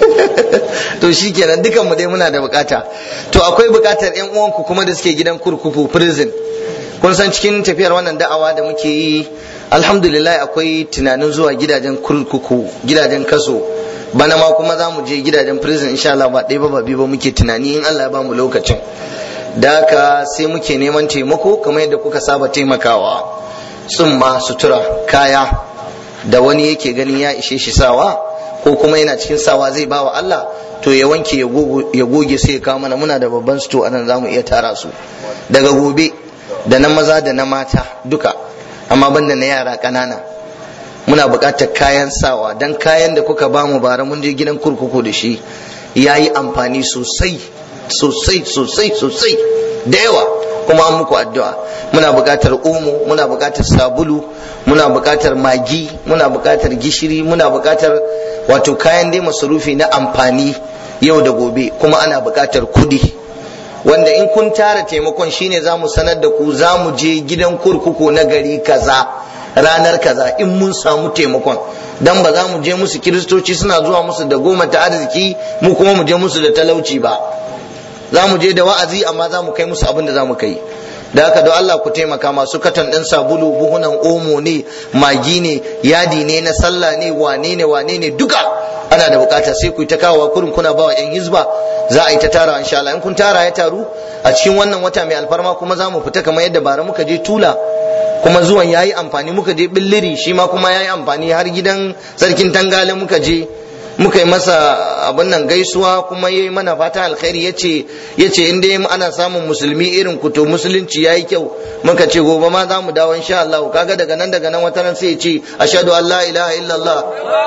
to shi kenan dukanmu dai muna da bukata to akwai bukatar yan uwanku kuma da suke gidan kurkuku prison kun san cikin tafiyar wannan da'awa da muke yi alhamdulillah akwai tunanin zuwa gidajen kurkuku gidajen kaso bana ma kuma za mu je gidajen prison insha Allah ba ɗaya ba ba biyu ba muke tunani in Allah ya ba mu lokacin da haka sai muke neman taimako kamar yadda kuka saba taimakawa tsumma sutura kaya da wani yake ganin ya ishe shi sawa ko kuma yana cikin sawa zai bawa Allah to ya wanke ya goge sai ya kawo mana muna da babban sto anan za mu iya tara su daga gobe da na maza da na mata duka amma banda na yara ƙanana muna buƙatar kayan sawa dan kayan da kuka ba mu bara mun je gidan kurkuku da shi ya yi amfani sosai sosai sosai sosai da yawa kuma an muku addu'a muna buƙatar omo muna buƙatar sabulu muna buƙatar magi muna buƙatar gishiri muna buƙatar wato kayan dai masarufi na amfani yau da gobe kuma ana buƙatar kudi wanda in kun tara taimakon shine za mu sanar da ku za mu je gidan kurkuku na gari kaza ranar kaza in mun samu taimakon dan ba za mu je musu kiristoci suna zuwa musu da goma ta arziki mu kuma mu je musu da talauci ba za mu je da wa'azi amma za mu kai musu abin da za mu kai da haka don Allah ku taimaka masu katan ɗin sabulu buhunan omo ne magi ne yadi ne na sallah ne wane ne wane ne duka ana da bukata sai ku ta kawo kurin kuna bawa yan hizba za a yi ta tara insha Allah in kun tara ya taru a cikin wannan wata mai alfarma kuma za mu fita kamar yadda bara muka je tula kuma zuwan yayi amfani muka je billiri shi ma kuma yayi amfani har gidan sarkin tangale muka je muka yi masa abin nan gaisuwa kuma yayi mana fata alkhairi yace yace in dai ana samun musulmi irin ku to musulunci yayi kyau muka ce gobe ma za mu dawo insha Allah kaga daga nan daga nan wata ran sai ya ce ashhadu an la ilaha illallah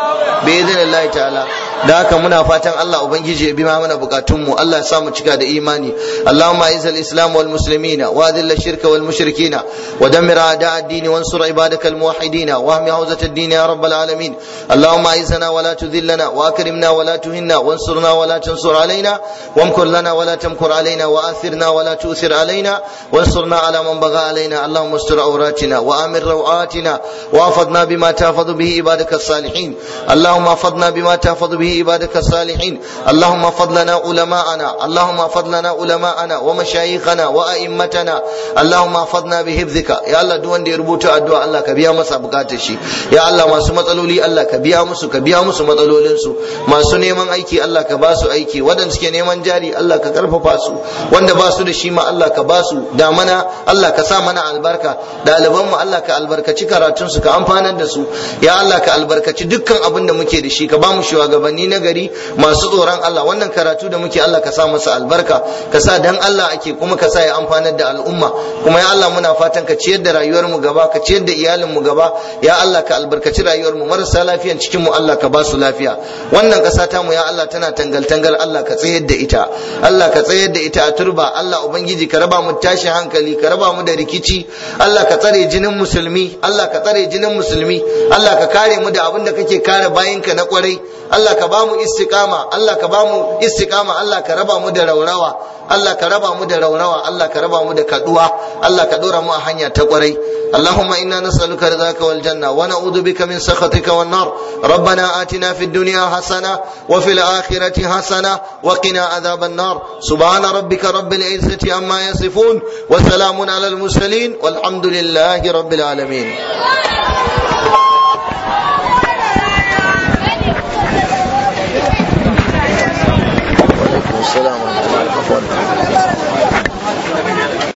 bi idnillahi ta'ala da haka muna fatan Allah ubangiji ya bima mana bukatun mu Allah ya sa mu cika da imani Allahumma aizal islam wal muslimina wa adilla shirka wal mushrikina wa dammir a'da ad-din wansur ibadakal muwahhidina wa ahmi hawzat ad-din ya rabbal alamin Allahumma aizana wa la tudhillana واكرمنا ولا تهنا وانصرنا ولا تنصر علينا وامكر لنا ولا تمكر علينا واثرنا ولا تؤثر علينا وانصرنا على من بغى علينا اللهم استر عوراتنا وامن روعاتنا واحفظنا بما تحفظ به عبادك الصالحين اللهم احفظنا بما تحفظ به عبادك الصالحين اللهم احفظ لنا علماءنا اللهم احفظ لنا علماءنا ومشايخنا وائمتنا اللهم احفظنا بحفظك يا الله duk wanda ya rubuta addu'a Allah ka biya masa bukatar shi ya Allah masu matsaloli Allah ka biya musu ka biya musu matsalolin su su masu neman aiki Allah ka ba su aiki waɗanda suke neman jari Allah ka karfafa su wanda ba su da shi ma Allah ka ba su da mana Allah ka sa mana albarka ɗaliban mu Allah ka albarkaci karatun su ka amfanar da su ya Allah ka albarkaci dukkan abin da muke da shi ka ba mu shugabanni na gari masu tsoron Allah wannan karatu da muke Allah ka sa masa albarka ka sa dan Allah ake kuma ka sa ya amfanar da al'umma kuma ya Allah muna fatan ka ciyar da rayuwar mu gaba ka ciyar da iyalin mu gaba ya Allah ka albarkaci rayuwar mu marasa lafiyan cikin mu Allah ka ba su lafiya wannan kasa ta mu ya Allah tana tangal tangal Allah ka tsayar da ita Allah ka tsayar da ita a turba Allah ubangiji ka raba mu tashin hankali ka raba mu da rikici Allah ka tsare jinin musulmi Allah ka tsare jinin musulmi Allah ka kare mu da abin da kake kare bayinka na kwarai Allah ka ba mu istiqama Allah ka ba mu istiqama Allah ka raba mu da raurawa Allah ka raba mu da raurawa Allah ka raba mu da kaduwa Allah ka dora mu a hanya ta kwarai اللهم إنا نسألك رضاك والجنة ونعوذ بك من سخطك والنار ربنا آتنا في الدنيا حسنة وفي الآخرة حسنة وقنا عذاب النار سبحان ربك رب العزة عما يصفون وسلام على المرسلين والحمد لله رب العالمين